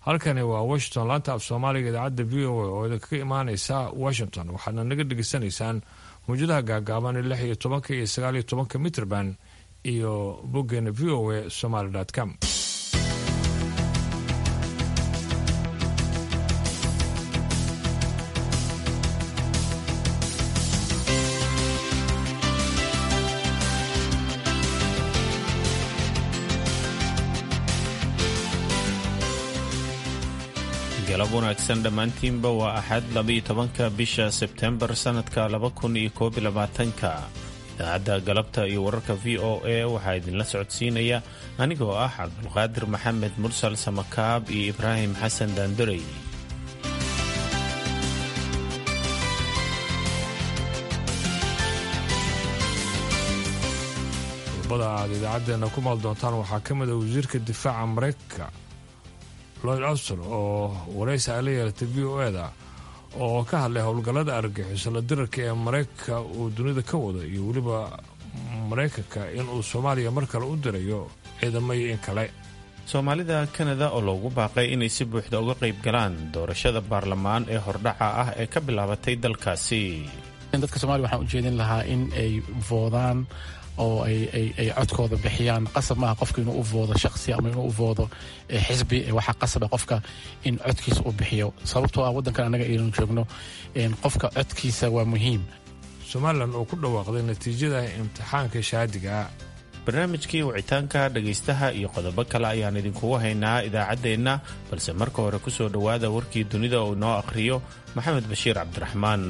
halkani waa washington laanta af soomaaliga idaacadda v o a oo idinkaga imaaneysa washington waxaadna naga dhegeysanaysaan mawjadaha gaagaaban lix iyo tobanka iyo sagaal iyo tobanka mitrband iyo boggeena v o a somaly com galab wanaagsan dhammaantiinba waa axad labaiyo tobanka bisha sebtembar sannadka laba kun iyo koob iyo labaatanka idaacadda galabta iyo wararka v o a waxaa idinla socodsiinaya anigoo ah cabdulqaadir maxamed mursal samakaab iyo ibraahim xasan daandarey qodobada aad idaacaddeenna ku maal doontaan waxaa ka mid a wasiirka difaaca maraykanka lloyd auston oo waraysi ay la yeelatay v o eda oo ka hadlay howlgallada argagixiso la dirarka ee maraykanka uu dunida ka wado iyo weliba maraykanka inuu soomaaliya mar kale u dirayo ciidamaya in kale soomaalida kanada oo loogu baaqay inay si buuxda uga qayb galaan doorashada baarlamaan ee hordhaca ah ee ka bilaabatay dalkaasi dadka soomaliya waxaan ujeedin lahaa in ay voodaan oo ay codkooda bixiyaan qasab maaha qofka inuu u voodo shaqsi ama inuu u voodo xisbi waxaa qasaba qofka in codkiisa uu bixiyo sababtoo ah waddankan annaga aynu joogno qofka codkiisa waa muhiim somalilan oo ku dhawaaqday natiijada imtixaanka shaadiga barnaamijkii wicitaanka dhegaystaha iyo qodobo kale ayaan idinkugu haynaa idaacaddeenna balse marka hore ku soo dhowaada warkii dunida uu inoo akhriyo maxamed bashiir cabdiraxmaan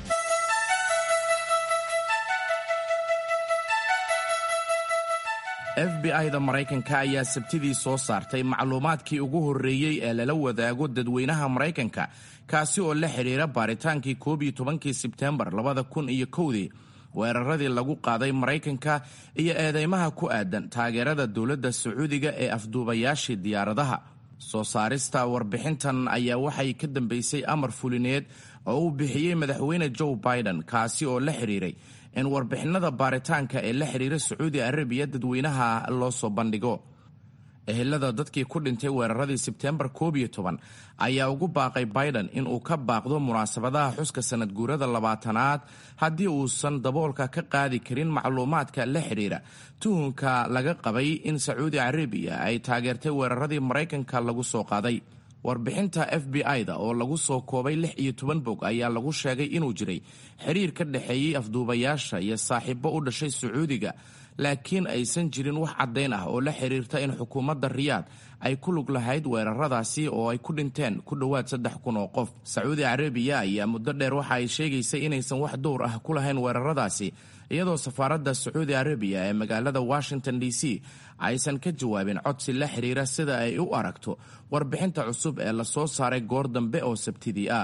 f b i-da maraykanka ayaa sabtidii soo saartay macluumaadkii ugu horreeyey ee lala wadaago dadweynaha maraykanka kaasi oo la xidhiira baaritaankii koob iyo tobankii sebteembar labada kun iyo kowdii weeraradii lagu qaaday maraykanka iyo eedeymaha ku aadan taageerada dowladda sacuudiga ee afduubayaashii diyaaradaha soo saarista warbixintan ayaa waxay ka dambeysay amar fulineed oo uu bixiyey madaxweyne joe biden kaasi oo la xidhiiray in warbixinada baaritaanka ee la xidhiira sacuudi arabiya dadweynaha loo soo bandhigo ehelada dadkii ku dhintay weeraradii sebteembar koob iyo toban ayaa ugu baaqay biden in uu ka baaqdo munaasabadaha xuska sanad guurada labaatanaad haddii uusan daboolka ka qaadi karin macluumaadka la xidhiira tuhunka laga qabay in sacuudi arabiya ay taageertay weeraradii maraykanka lagu soo qaaday warbixinta f b i-da oo lagu soo koobay lix iyo toban bog ayaa lagu sheegay inuu jiray xiriir ka dhexeeyey afduubayaasha iyo saaxiibo u dhashay sacuudiga laakiin aysan jirin wax caddayn ah oo la xiriirta in xukuumadda riyaad ay ku lug lahayd weeraradaasi oo ay ku dhinteen ku dhowaad saddex kun oo qof sacuudi carabiya ayaa muddo dheer waxa ay sheegaysay inaysan wax dowr ah ku lahayn weeraradaasi iyadoo safaaradda sacuudi arabiya ee magaalada washington d c aysan ka jawaabin codsi la xiriira sida ay u aragto warbixinta cusub ee lasoo saaray goor dambe oo sabtidii ah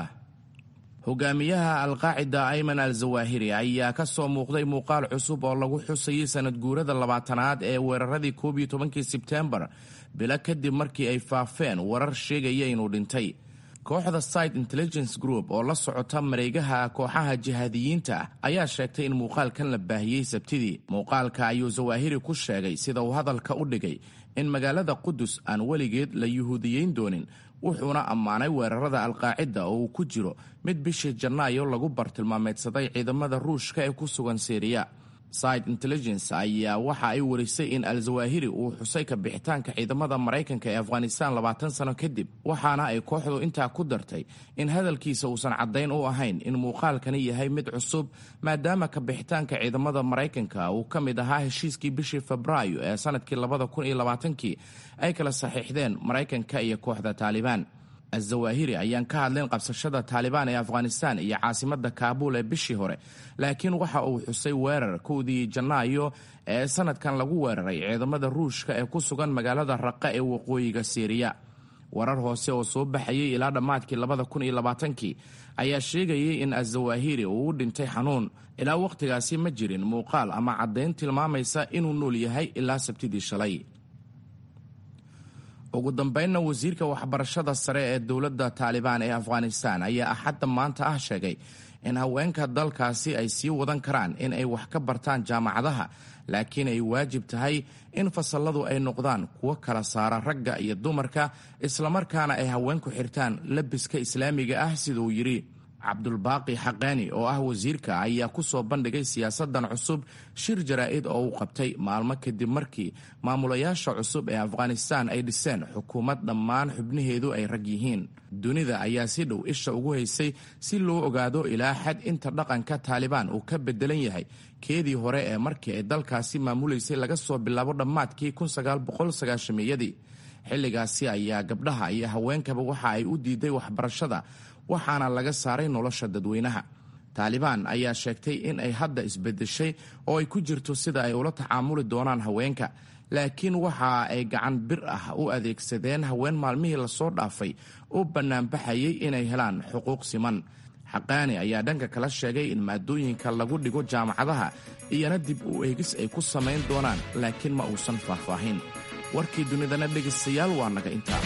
hogaamiyaha alqaacida ayman al zawaahiri ayaa ka soo muuqday muuqaal cusub oo lagu xusayay sanad guurada labaatanaad ee weeraradii koob iyo tobankii sebteembar bilo kadib markii ay faafeen warar sheegaya inuu dhintay kooxda site intelligence group oo la socota mareegaha kooxaha jihaadiyiinta ayaa sheegtay in muuqaalkan la baahiyey sabtidii muuqaalka ayuu zawaahiri ku sheegay sida uu hadalka u dhigay in magaalada qudus aan weligeed la yuhuudiyeyn doonin wuxuuna ammaanay weerarada alqaacida oo uu ku jiro mid bishii janaayo lagu bartilmaameedsaday ciidamada ruushka ee ku sugan syriya side intelligence ayaa waxa ay warisay in al-zawaahiri uu xusay ka bixitaanka ciidamada maraykanka ee afghanistan labaatan sano kadib waxaana ay kooxdu intaa ku dartay in hadalkiisa uusan caddayn u ahayn in muuqaalkani yahay mid cusub maadaama ka bixitaanka ciidamada maraykanka uu ka mid ahaa heshiiskii bishii febraayo ee sanadkii labada kun iyo labaatankii ay kala saxiixdeen maraykanka iyo kooxda taalibaan azawaahiri ayaan ka hadlayn qabsashada taalibaan ee afghanistan iyo caasimada kaabuul ee bishii hore laakiin waxa uu xusay weerar kowdii janaayo ee sanadkan lagu weeraray ciidamada ruushka ee ku sugan magaalada raqa ee waqooyiga siiriya warar hoose oo soo baxayay ilaa dhammaadkii labada kun iyo labaatankii ayaa sheegayay in azawaahiri uu u dhintay xanuun ilaa wakhtigaasi ma jirin muuqaal ama caddayn tilmaamaysa inuu nool yahay ilaa sabtidii shalay ugu dambeynna wasiirka waxbarashada sare ee dowladda taalibaan ee afghanistan ayaa axadda maanta ah sheegay in haweenka dalkaasi ay sii wadan karaan in ay wax ka bartaan jaamacadaha laakiin ay waajib tahay in fasalladu ay noqdaan kuwo kala saara ragga iyo dumarka islamarkaana ay haweenku xirtaan labiska islaamiga ah siduu yidhi cabdulbaaqi xaqaani oo ah wasiirka ayaa ku soo bandhigay siyaasadan cusub shir jaraa'id oo uu qabtay maalmo kadib markii maamulayaasha cusub ee afghanistan ay dhiseen xukuumad dhammaan xubnaheedu ay rag yihiin dunida ayaa si dhow isha ugu haysay si loo ogaado ilaa xad inta dhaqanka taalibaan uu ka bedelan yahay keedii hore ee markii ay dalkaasi maamulaysay laga soo bilaabo dhammaadkii yadii xilligaasi ayaa gabdhaha iyo haweenkaba waxa ay u diiday waxbarashada waxaana laga saaray nolosha dadweynaha taalibaan ayaa sheegtay in ay hadda isbedeshay oo ay ku jirto sida ay ula tacaamuli doonaan haweenka laakiin waxa ay gacan bir ah u adeegsadeen haween maalmihii lasoo dhaafay u bannaanbaxayay inay helaan xuquuq siman xaqaani ayaa dhanka kala sheegay in maadooyinka lagu dhigo jaamacadaha iyana dib u eegis ay ku samayn doonaan laakiin ma uusan faahfaahin warkii dunidana dhegaystayaal waa naga intaa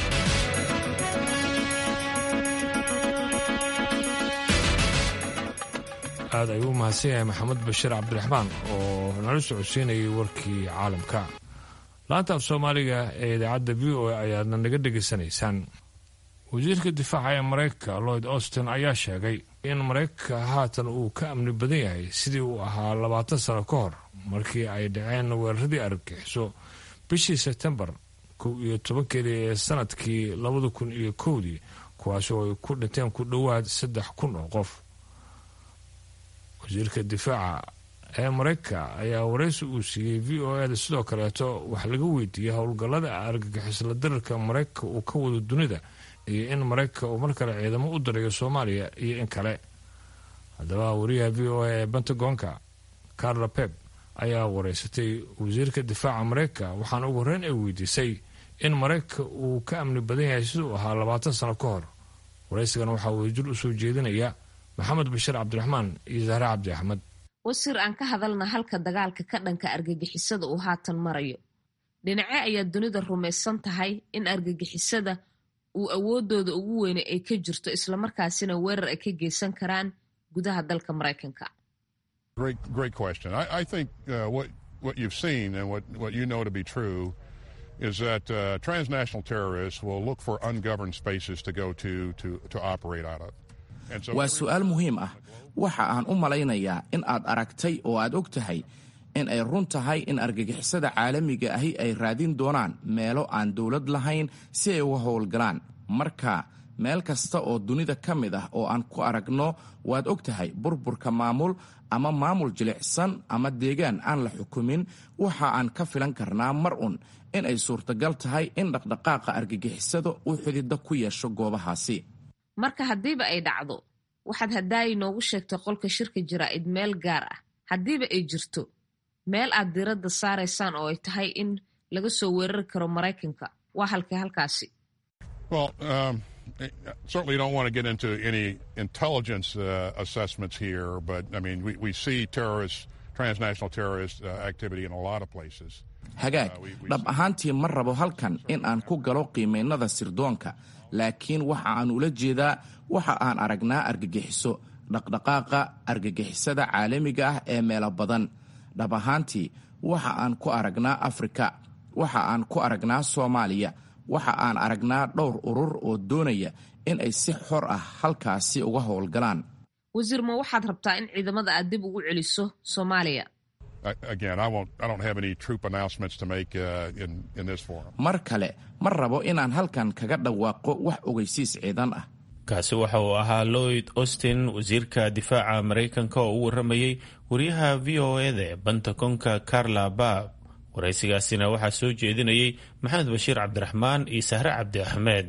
aad ayuu u mahadsan yahay maxamed bashiir cabdiraxmaan oo nala socodsiinayay warkii caalamka laanta af soomaaliga ee idaacadda v o a ayaadna naga dhegaysanaysaan wasiirka difaaca ee maraykanka lloyd austin ayaa sheegay in maraykanka haatan uu ka amni badan yahay sidii uu ahaa labaatan sano ka hor markii ay dhaceen weeraradii argagixiso bishii sebtembar kow iyo tobankeedii ee sanadkii labada kun iyo kowdii kuwaasi oo ay ku dhinteen ku dhowaad saddex kun oo qof wasiirka difaaca ee maraykanka ayaa waraysi uu siiyey v o eda sidoo kaleeto wax laga weydiiyey howlgallada argagixisla darirka maraykanka uu ka wado dunida iyo in maraykanka uu mar kale ciidamo u dirayo soomaaliya iyo in kale haddaba wariyaha v o a ee pentagonka carla pep ayaa wareysatay wasiirka difaaca maraykanka waxaana ugu horreyn ay weydiisay in maraykanka uu ka amni badan yahay siduu ahaa labaatan sano ka hor waraysigan waxaa wadajir u soo jeedinaya maxamed bashiir cabdiraxmaan iyo zahre cabdi axmed wasiir aan ka hadalna halka dagaalka ka dhanka argagixisada uu haatan marayo dhinace ayaa dunida rumaysan tahay in argagixisada uu awoodooda ugu weyne ay ka jirto islamarkaasina weerar ay ka geysan karaan gudaha dalka maraykanka is that uh, transnational terrorists will look for ungoverned spaces to go to to, to operate out of. waa su-aal muhiim ah waxa aan u malaynayaa in aad aragtay oo aad og tahay in ay run tahay in argagixisada caalamiga ahi ay raadin doonaan meelo aan dowlad lahayn si ay uga howlgalaan marka meel kasta oo dunida ka mid ah oo aan ku aragno waad og tahay burburka maamul ama maamul jilicsan ama deegaan aan la xukumin waxa aan ka filan karnaa mar un in ay suurtagal tahay in dhaqdhaqaaqa argagixisada uu xidida ku yeesho goobahaasi marka haddiiba ay dhacdo waxaad haddaayi noogu sheegtay qolka shirka jaraa'id meel gaar ah haddiiba ay jirto meel aad diradda saaraysaan oo ay tahay in laga soo weerari karo maraykanka waa halkay halkaasi certainly don't want to get into any intelligence uh, assessments here, but I mean, we, we see terrorist, transnational terrorist uh, activity in a lot of places. hagaag dhab ahaantii ma rabo halkan in aan ku galo qiimaynada sirdoonka laakiin waxa aan ula jeedaa waxa aan aragnaa argagixiso dhaqdhaqaaqa argagixisada caalamiga ah ee meelo badan dhab ahaantii waxa aan ku aragnaa afrika waxa aan ku aragnaa soomaaliya waxa aan aragnaa dhowr urur oo doonaya in ay si xor ah halkaasi uga howlgalaan wasiir ma waxaad rabtaa in ciidamada aad dib ugu celiso soomaaliya mar kale ma rabo inaan halkan kaga dhawaaqo wax ogeysiis ciidan ah kaasi waxa uu ahaa lloyd austin wasiirka difaaca maraykanka oo u waramayey wariyaha v o eda ee bantakonka carla baab waraysigaasina waxaa soo jeedinayey maxamed bashiir cabdiraxmaan iyo sahre cabdi axmed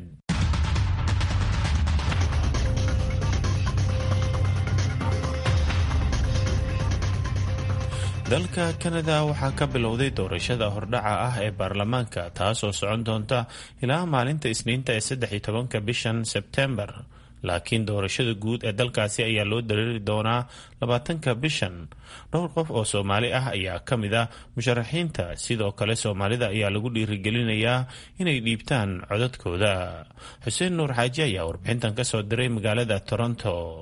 dalka kanada waxaa ka bilowday doorashada hordhaca ah ee baarlamaanka taasoo socon doonta ilaa maalinta isniinta ee saddex iyo tobanka bishan sebtembar laakiin doorashada guud ee dalkaasi ayaa loo dareeri doonaa labaatanka bishan dhowr qof oo soomaali ah ayaa ka mid ah musharaxiinta sidoo kale soomaalida ayaa lagu dhiirigelinayaa inay dhiibtaan codadkooda xuseen nuur xaaji ayaa warbixintan ka soo diray magaalada toronto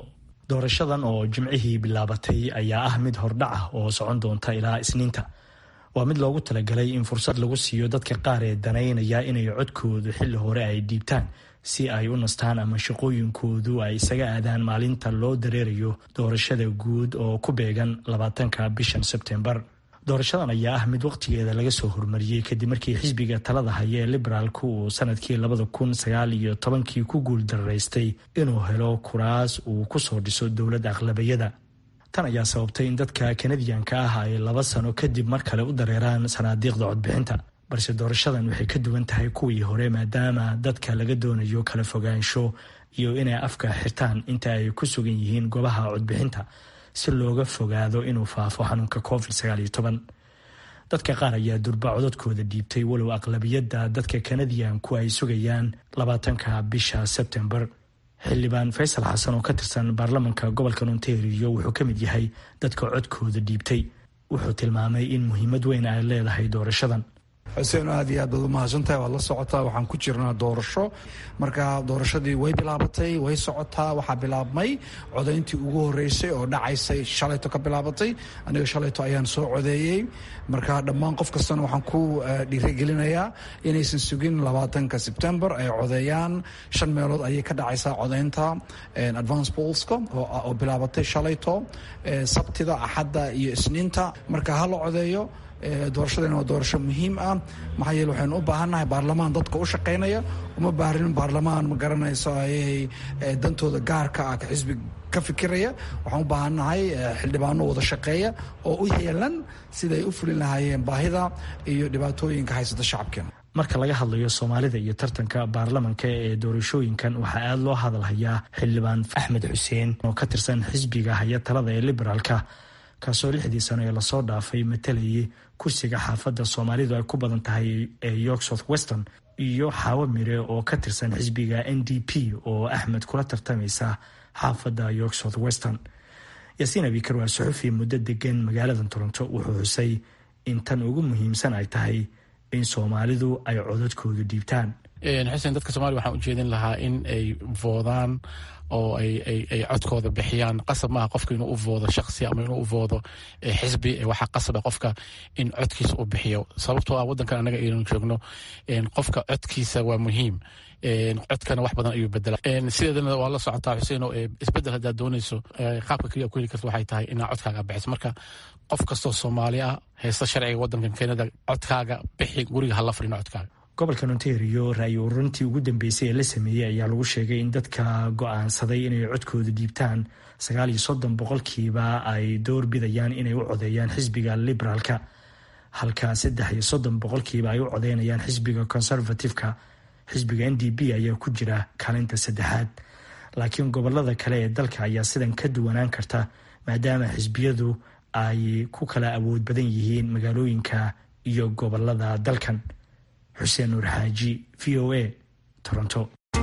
doorashadan oo jimcihii bilaabatay ayaa ah mid hordhac ah oo socon doonta ilaa isniinta waa mid loogu talagalay in fursad lagu siiyo dadka qaar ee danaynaya inay codkoodu xilli hore ay dhiibtaan si ay u nastaan ama shaqooyinkoodu ay isaga aadaan maalinta loo dareerayo doorashada guud oo ku beegan labaatanka bishan sebtembar doorashadan ayaa ah mid waqtigeeda laga soo hormariyey kadib markii xisbiga talada haya ee liberaalku uu sanadkii labada kun sagaal iyo tobankii ku guul dararaystay inuu helo kuraas uu kusoo dhiso dowladda aqlabayada tan ayaa sababtay in dadka kanadiyanka ah ay laba sano kadib mar kale u dareeraan sanaadiiqda codbixinta balse doorashadan waxay ka duwan tahay kuwii hore maadaama dadka laga doonayo kala fogaansho iyo inay afka xirtaan inta ay ku sugan yihiin goobaha codbixinta si looga fogaado inuu faafo xanuunka covid sagaal iyo toban dadka qaar ayaa durba codadkooda dhiibtay walow aqlabiyadda dadka kanadiyanku ay sugayaan labaatanka bisha sebtembar xildhibaan faysal xasan oo ka tirsan baarlamanka gobolka ontario wuxuu ka mid yahay dadka codkooda dhiibtay wuxuu tilmaamay in muhiimad weyn ay leedahay doorashadan xuseen aad iyo aad baad u mahadsantahay waad la socotaa waxaan ku jirnaa doorasho marka doorashadii way bilaabatay way socotaa waxaa bilaabmay codayntii ugu horeysay oo dhacaysay shalayto ka bilaabatay aniga shalayto ayaan soo codeeyey marka dhammaan qof kastana waxaan ku dhiirigelinayaa inaysan sugin labaatanka sebtembar ay codeeyaan shan meelood ayay ka dhacaysaa codaynta advance polska oo bilaabatay shalayto sabtida axadda iyo isniinta marka ha la codeeyo doorashadana waa doorasho muhiim ah maxaa yeele waxaynu u baahannahay baarlamaan dadka u shaqaynaya uma baahrin baarlamaan ma garanayso ayay dantooda gaarka ah xisbi ka fikiraya waxaan u baahannahay xildhibaano wada shaqeeya oo u heelan siday u fulin lahaayeen baahida iyo dhibaatooyinka haysata shacabkeena marka laga hadlayo soomaalida iyo tartanka baarlamanka ee doorashooyinkan waxaa aada loo hadalhayaa xildhibaan axmed xuseen oo ka tirsan xisbiga haya talada ee liberaalka kaasoo lixdii sano ee lasoo dhaafay matalayay kursiga xaafadda soomaalidu ay ku badan tahay ee york south weston iyo xaawo mire oo ka tirsan xisbiga n d p oo axmed kula tartamaysa xaafadda york south weston yaasiin abikar waa suxufi muddo degan magaalada toronto wuxuu xusay in tan ugu muhiimsan ay tahay in soomaalidu ay codadkoodu dhiibtaan xuseen dadka soomaliya waxaan ujeedin lahaa in ay voodaan oo ay codkooda bixiyaan qasab maaha qofka inuu u voodo shaqsi ama inuu u voodo xisbi waxaa qasaba qofka in codkiisa u bixiyo sababtoo ah wadankan anaga aynu joogno qofka codkiisa waa muhiim codkana wax badan ayuu bedela sideedana waa la socotaa xuseen oo isbedel haddaad doonayso qaabka keliya ku heli karta waxay tahay inaa codkaaga bixiso marka qof kastoo soomaali ah haysta sharciga wadankan keenada codkaaga bixi guriga hala fadhino codkaaga gobolka ontario ra-yi ururintii ugu dambeysay ee la sameeyey ayaa lagu sheegay in dadka go-aansaday inay codkooda dhiibtaan sagaal iyo soddon boqolkiiba ay door bidayaan inay u codeeyaan xisbiga liberaalka halka saddex iyo soddon boqolkiiba ay u codeynayaan xisbiga conservative-ka xisbiga n d b ayaa ku jira kaalinta saddexaad laakiin gobolada kale ee dalka ayaa sidan ka duwanaan karta maadaama xisbiyadu ay ku kala awood badan yihiin magaalooyinka iyo gobolada dalkan xuseen nuur xaaji v o a toronto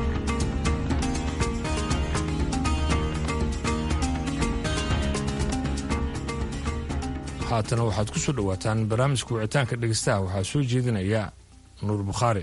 haatana waxaad ku soo dhowaataan barnaamijka wicitaanka dhegeystaha waxaa soo jeedinaya nuur bukhaari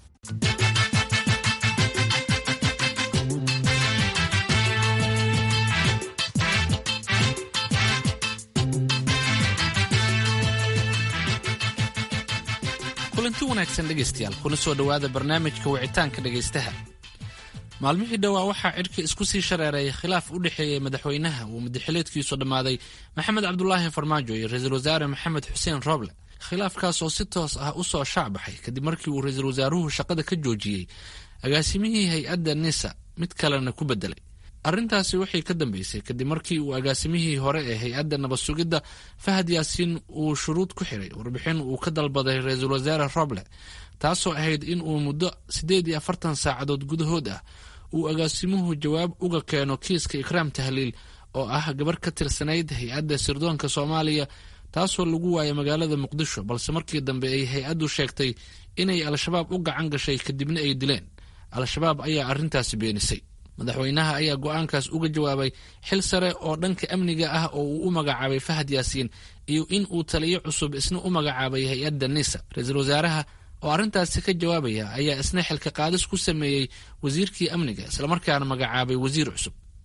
kulanti wanaagsan dhegaystayaal kuna soo dhowaada barnaamijka wicitaanka dhegaystaha maalmihii dhowaa waxaa cidhka isku sii shareereeyay khilaaf u dhexeeyey madaxweynaha uu madaxileedkiisu dhammaaday maxamed cabdulaahi farmaajo iyo ra-iisul wasaare maxamed xuseen rooble khilaafkaas oo si toos ah u soo shaacbaxay kadib markii uu ra-iisul wasaaruhu shaqada ka joojiyey agaasimihii hay-adda nisa mid kalena ku bedelay arrintaasi waxay ka dambeysay kadib markii uu agaasimihii hore ee hay-adda nabad sugidda fahad yaasiin uu shuruud ku xiray warbixin uu ka dalbaday ra-iisul wasaare roble taasoo ahayd in uu muddo siddeed iyo afartan saacadood gudahood ah uu agaasimuhu jawaab uga keeno kiiska ikraam tahliil oo ah gabar ka tirsanayd hay-adda sirdoonka soomaaliya taasoo lagu waayay magaalada muqdisho balse markii dambe ay hay-addu sheegtay inay al-shabaab u gacan gashay kadibna ay dileen al-shabaab ayaa arrintaasi beenisay madaxweynaha ayaa go-aankaas uga jawaabay xil sare oo dhanka amniga ah oo uu u magacaabay fahad yaasiin iyo in uu taliyo cusub isna u magacaabay hay-adda nisa ra-iisul wasaaraha oo arrintaasi ka jawaabaya ayaa isna xilka qaadis ku sameeyey wasiirkii amniga islamarkaana magacaabay wasiir cusub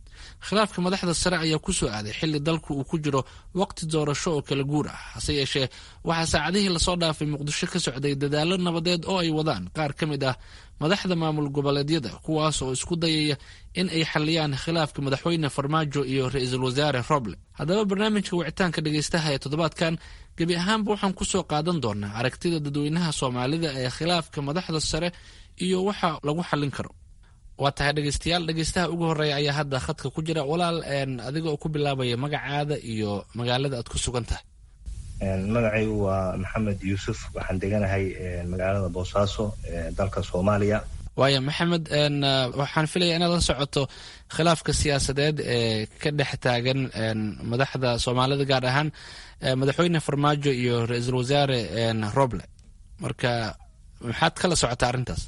khilaafka madaxda sare ayaa ku soo aaday xilli dalku uu ku jiro waqti doorasho oo kala guur ah hase yeeshee waxaa saacadihii lasoo dhaafay muqdisho ka socday dadaallo nabadeed oo ay wadaan qaar ka mid ah madaxda maamul goboleedyada kuwaas oo isku dayaya in ay xaliyaan khilaafka madaxweyne farmaajo iyo ra-iisul wasaare roble haddaba barnaamijka wicitaanka dhegaystaha ee toddobaadkan gebi ahaanba waxaan ku soo qaadan doonaa aragtida dadweynaha soomaalida ee khilaafka madaxda sare iyo waxa lagu xallin karo waa tahay dhegeystayaal dhegeystaha ugu horeeya ayaa hadda khadka ku jira walaal adiga oo ku bilaabaya magacaada iyo magaalada aad ku sugan tahay magacaygu waa maxamed yuusuf waxaan deganahay magaalada boosaaso dalka soomaaliya waaya maxamed waxaan filaya inaad la socoto khilaafka siyaasadeed ee ka dhex taagan madaxda soomaalida gaar ahaan madaxweyne farmaajo iyo ra-iisul wasaare roble marka maxaad kala socotaa arrintaas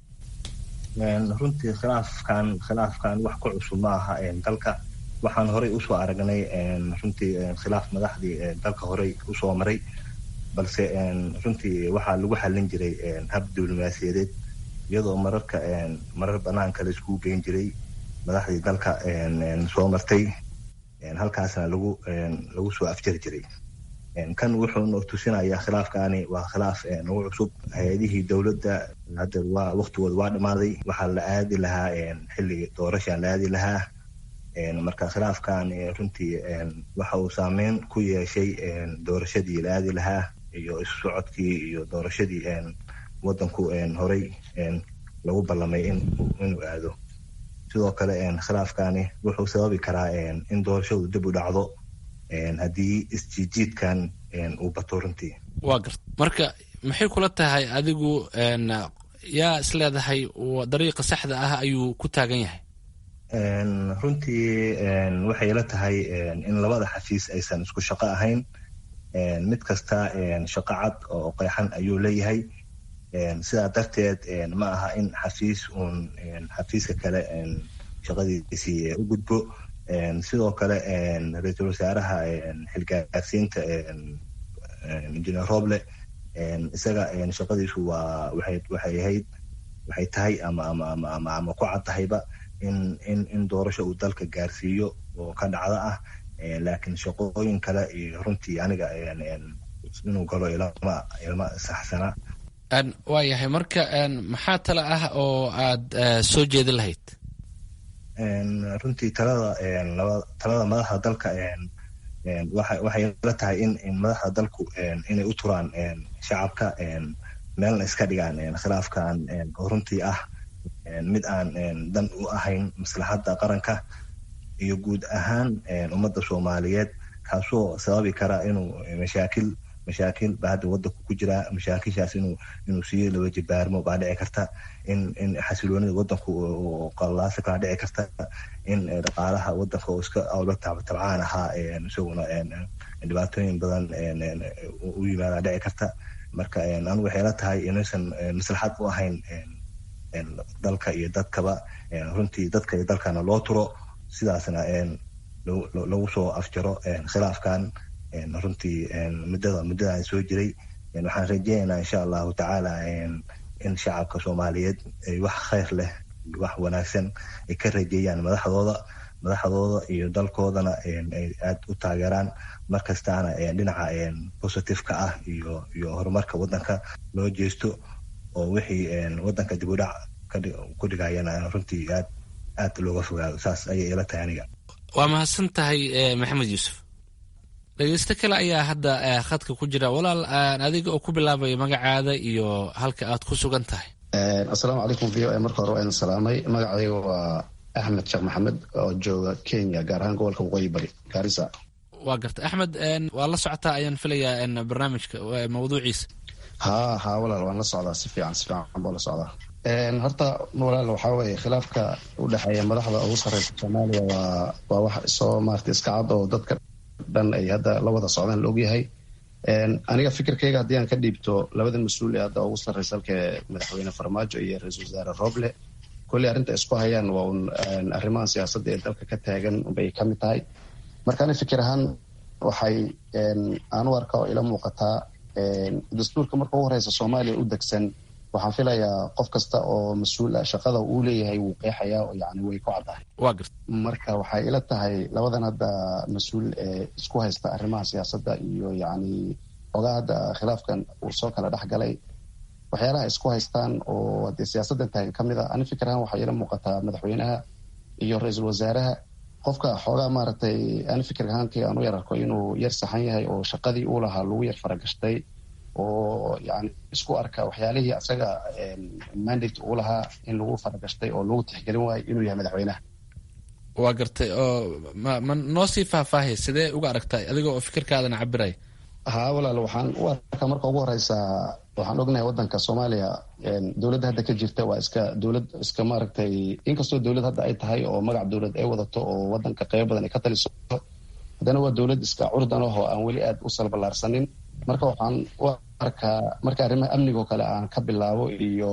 runtii khilaafkan khilaafkan wax ku cusub ma aha dalka waxaan horey usoo aragnay runtii khilaaf madaxdii dalka horey usoo maray balse runtii waxaa lagu xallin jiray hab diblomaasiyadeed iyadoo mararka marar banaanka la iskugu geyn jiray madaxdii dalka soo martay halkaasna lagu lagu soo afjari jiray kan wuxuuna tusinayaa khilaafkaani waa khilaaf nagu cusub hay-adihii dowladda hadda waa waktigooda waa dhammaaday waxaa la aadi lahaa xilligii doorashaa la aadi lahaa marka khilaafkan runtii waxa uu saameyn ku yeeshay doorashadii la aadi lahaa iyo isu socodkii iyo doorashadii wadanku horey lagu ballamay inuu aado sidoo kale khilaafkani wuxuu sababi karaa in doorashadu dib u dhacdo haddii isjiijiidkan uu bato runtii waa garta marka maxay kula tahay adigu yaa isleedahay dariiqa saxda ah ayuu ku taagan yahay runtii waxay la tahay in labada xafiis aysan isku shaqo ahayn mid kasta shaqo cad oo qeexan ayuu leeyahay sidaa darteed ma aha in xafiis uun xafiiska kale shaqadiisii u gudbo sidoo kale ra-iisul wasaaraha xilgaarsiinta engineer roble isaga shaqadiisu waa waxay waxay ahayd waxay tahay ama ama ama ama ama ku cad tahayba in in in doorasho uu dalka gaarsiiyo oo ka dhacda ah laakiin shaqooyin kale iyo runtii aniga inuu galo ilama ilma saxsana waa yahay marka maxaa tale ah oo aad soo jeedin lahayd runtii talada talada madaxda dalka waxay la tahay in in madaxda dalku inay u turaan shacabka meelna iska dhigaan khilaafkan oo runtii ah mid aan dan u ahayn maslaxadda qaranka iyo guud ahaan ummadda soomaaliyeed kaasoo sababi kara inuu mashaakil mashaakil baa hadda wadanku ku jira mashaakishaas inuu inuu sii laba jibaarmo baa dhici karta in in xasiloonida wadanku qallaaso kala dhici karta in dhaqaalaha wadanka oo iska awla tabcaan ahaa isaguna dhibaatooyin badan u yimaada dhici karta marka anigu waxay la tahay inaysan maslaxad u ahayn dalka iyo dadkaba runtii dadka iyo dalkana loo turo sidaasna lagu soo afjaro khilaafkan runtii muddada muddadan soo jiray waxaan rajeynaynaa insha allahu tacaala in shacabka soomaaliyeed ay wax khayr leh wax wanaagsan ay ka rajeeyaan madaxdooda madaxdooda iyo dalkoodana ay aad u taageeraan markastaana dhinaca positiveka ah iyo iyo horumarka wadanka loo jeesto oo wixii wadanka dib u dhac ku dhigayana runtii aad aad looga fogaado saas ayay ila tahay aniga waa mahadsan tahay maxamed yuusuf dhegeysto kale ayaa hadda khadka ku jira walaal adiga oo ku bilaabaya magacaada iyo halka aad ku sugan tahay assalaamu calaykum v o a marka hore waa idin salaamay magacayga waa axmed sheekh maxamed oo jooga kenya gaar ahaan gobolka waqooyi bari gaarisa waa garta axmed waa la socotaa ayaan filayaa barnaamijka mawduuciisa ha ha walaal waan la socdaa si fiican si fiican baa la socdaa horta walaal waxaa weeye khilaafka u dhexeeya madaxda ugu sarreysa soomaaliya waa waa wax soo maarata iska cad oo dadka dhan ay hadda la wada socdaan la ogyahay aniga fikirkayga haddii aan ka dhiibto labadan mas-uul ee hadda ugu sarreysa halka madaxweyne farmaajo iyo ra-iisul wasaare roble kolley arrinta isku hayaan waa un arrimahan siyaasadda ee dalka ka taagan bay ka mid tahay marka ani fikir ahaan waxay aan u arka oo ila muuqataa dastuurka marka ugu horeysa soomaaliya u degsan waxaan filayaa qof kasta oo mas-uul ah shaqada uu leeyahay wuu qeexayaa oo yani way ku caddahay waa garta marka waxay ila tahay labadan hadda mas-uul ee isku haysta arrimaha siyaasadda iyo yacni ogaa hadda khilaafkan uu soo kala dhex galay waxyaalaha isku haystaan oo dee siyaasaddan tahay ka mid a ani fikir ahaan waxaa ila muuqataa madaxweynaha iyo ra-iisul wasaaraha qofka xoogaa maaragtay ani fikir ahaankii aan u yar arko inuu yar saxan yahay oo shaqadii uu lahaa lagu yar faragashtay oo yani isku arka waxyaalihii asaga mandate uu lahaa in lagu faragashtay oo lagu tixgelin waayo inuu yahay madaxweynaha waa gartay oo ma ma noo sii faahfaahay sidee uga aragtay adiga oo fikirkaadana cabiray haa walaal waxaan u arkaa marka ugu horeysa waxaan ognahay wadanka soomaaliya dowladda hadda ka jirta waa iska dowlad iska maaragtay inkastoo dowlad hadda ay tahay oo magac dowlad ay wadato oo wadanka qeybo badan ay ka taliso haddana waa dowlad iska curdan ah oo aan weli aad u salballaarsanin marka waxaan u arkaa marka arrimaha amnigoo kale aan ka bilaabo iyo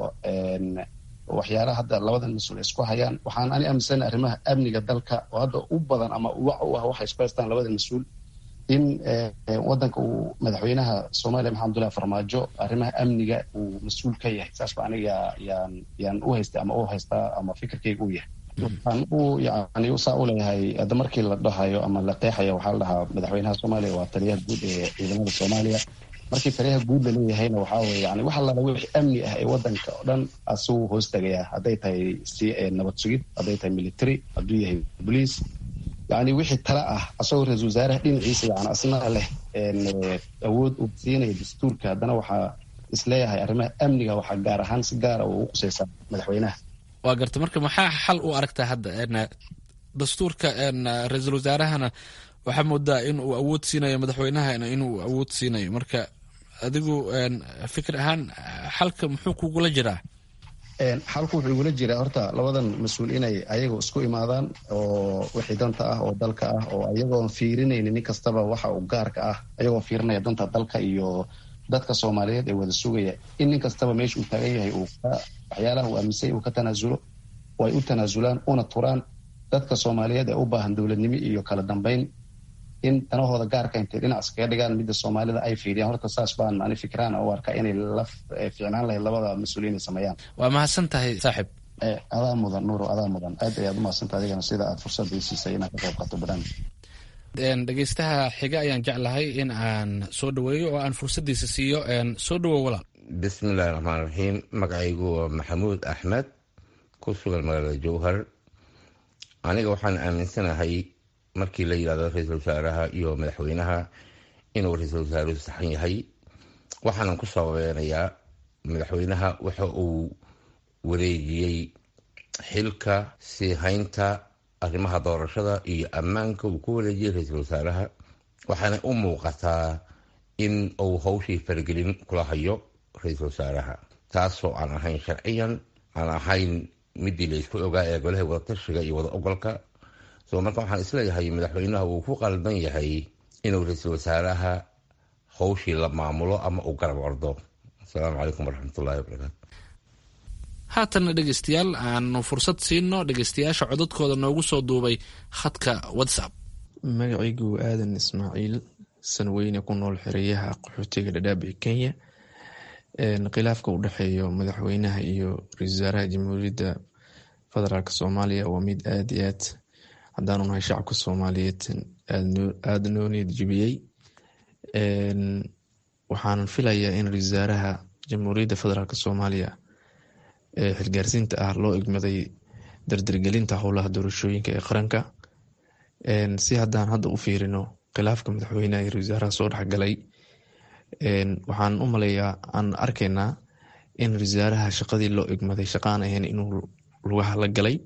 waxyaalaha hadda labadan mas-uul isku hayaan waxaan ani aaminsana arrimaha amniga dalka oo hadda u badan ama wac u ah waxay isku haystaan labadan mas-uul in wadanka uu madaxweynaha soomaaliya maxamed abdullahi farmaajo arrimaha amniga uu mas-uul ka yahay saas ba aniga yaan yaan u haystay ama u haystaa ama fikirkayga u yahay waxaan u yani saa u leeyahay hadda markii la dhahayo ama la qeexayo waxaa la dhahaa madaxweynaha soomaaliya waa taliyaha guud ee ciidamada soomaaliya markii taliyaha guud la leeyahayna waxaa weye yani wax allaala wixii amni ah ee wadanka oo dhan asuu hoos tagayaa hadday tahay si nabad sugid hadday tahay military hadduu yahay bolice yani wixii tala ah asagoo ra-isul wasaaraha dhinaciisa yani asna leh awood uu siinaya dastuurka haddana waxaa isleeyahay arrimaha amniga waxaa gaar ahaan si gaara uu u qusaysaa madaxweynaha waa garta marka maxaa xal u aragtaa hadda dastuurka ra-iisul wasaarahana waxaa moodaa in uu awood siinayo madaxweynahana inuu awood siinayo marka adigu fikir ahaan xalka muxuu kugula jiraa xalku wuxuu igula jiraa horta labadan mas-uul inay ayaga isku imaadaan oo wixii danta ah oo dalka ah oo ayagoon fiirinayni nin kastaba waxa uu gaarka ah ayagoo fiirinaya danta dalka iyo dadka soomaaliyeed ee wada sugaya in nin kastaba meesha uu taagan yahay uu waxyaalaha uu aaminsay uu ka tanaasulo oo ay u tanaasulaan una turaan dadka soomaaliyeed ee u baahan dowladnimo iyo kala dambeyn in danahooda gaarka intay dhinac iskaga dhigaan midda soomaalida ay fiiriyaan horta saas baan ani fikiraan u arkaa inay la fiicnaan lahayd labada mas-uuliyiin ay sameeyaan waa mahadsan tahay saaxib adaa mudan nuuro adaa mudan aad ayaad umahadsanta adigana sida aad fursadda ii siisay inaad ka qayb qaato barnaamij dhegeystaha xiga ayaan jeclahay in aan soo dhaweeyo oo aan fursaddiisa siiyo soo dhawow walaal bismillahi raxmaan raxiim magacaygu waa maxamuud axmed ku sugan magaalada jowhar aniga waxaan aaminsanahay markii la yidhahdo ra-iisul wasaaraha iyo madaxweynaha inuu ra-iisul wasaaruhu saxan yahay waxaanan ku sababeynayaa madaxweynaha waxa uu wareejiyey xilka sii haynta arrimaha doorashada iyo ammaanka uu ku wareejiyey ra-iisul wasaaraha waxaana u muuqataa in uu hawshii faragelin kula hayo ra-iisul wasaaraha taasoo aan ahayn sharciyan aan ahayn midii la isku ogaa ee golaha wadatashiga iyo wada ogolka so marka waxaan isleeyahay madaxweynaha uu ku qaldan yahay inuu ra-iisul wasaaraha hawshii la maamulo ama uu garab ordo asalaamu calaykum waraxmatullahi wabarakaatu haatanna dhegeystayaal aanu fursad siino dhegeystayaasha codadkooda noogu soo duubay khadka whatsapp magacaygu aadan ismaaciil sanweyne ku nool xereyaha qaxootiga dhadhaab ee kenya khilaafka u dhexeeyo madaxweynaha iyo ra-isul wasaaraha jamhuuriyadda federaalk soomaaliya waa mid aad iyo aad haddaanu nahay shacabka soomaaliyeed aada noo niyad jibiyey waxaanan filayaa in ra-isul wasaaraha jamhuuriyadda federaalk soomaaliya ee xilgaarsiinta ah loo egmaday dardargelinta howlaha doorashooyinka ee qaranka si haddaan hadda u fiirino khilaafka madaxweyneha iyo ra-isul wasaaraha soo dhexgalay waxaan u maleeyaa aan arkaynaa in ra-isul wasaaraha shaqadii loo egmaday shaqaan ahayn inuu lugaha la galay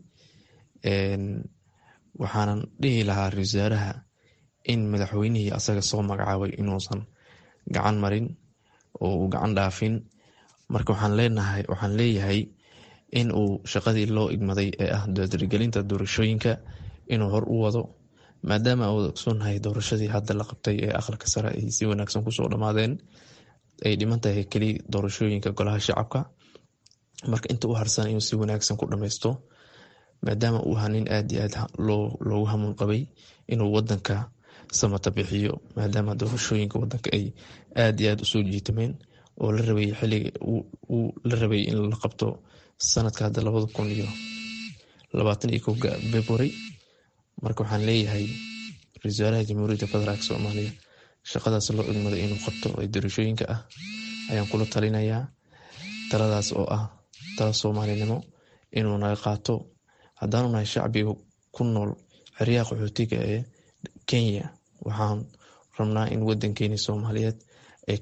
waxaanan dhihi lahaa ra-isul wasaaraha in madaxweynihii asaga soo magacaabay inuusan gacan marin oo uu gacan dhaafin marka waxaan leenahay waxaan leeyahay in uu shaqadii loo igmaday ee ah dardargelinta doorashooyinka inuu hor u wado maadaama uu ogsoonnahay doorashadii hadda la qabtay ee aqalka sare ay si wanaagsan kusoo dhammaadeen ay dhiman tahay keli doorashooyinka golaha shacabka marka inta u harsan inuu si wanaagsan ku dhammaysto maadaama uu ahaa nin aad iyo aad loogu hamuun qabay inuu wadanka samata bixiyo maadaama doorashooyinka wadanka ay aad iyo aad usoo jiitameen oo la rabay xiliga uu la rabay in la qabto sanadka hadda labada kun iyo labaatan iyo kowga february marka waxaan leeyahay ra-isul wasaaraha jamhuuriyadda federaalk soomaaliya shaqadaas loo igmaday inuu qabto ee doorashooyinka ah ayaan kula talinayaa taladaas oo ah tala soomaalinimo inuu naga qaato haddaanu nahay shacbiga ku nool xeryaha qaxootiga ee kenya waxaan rabnaa in wadankeeni soomaaliyeed ay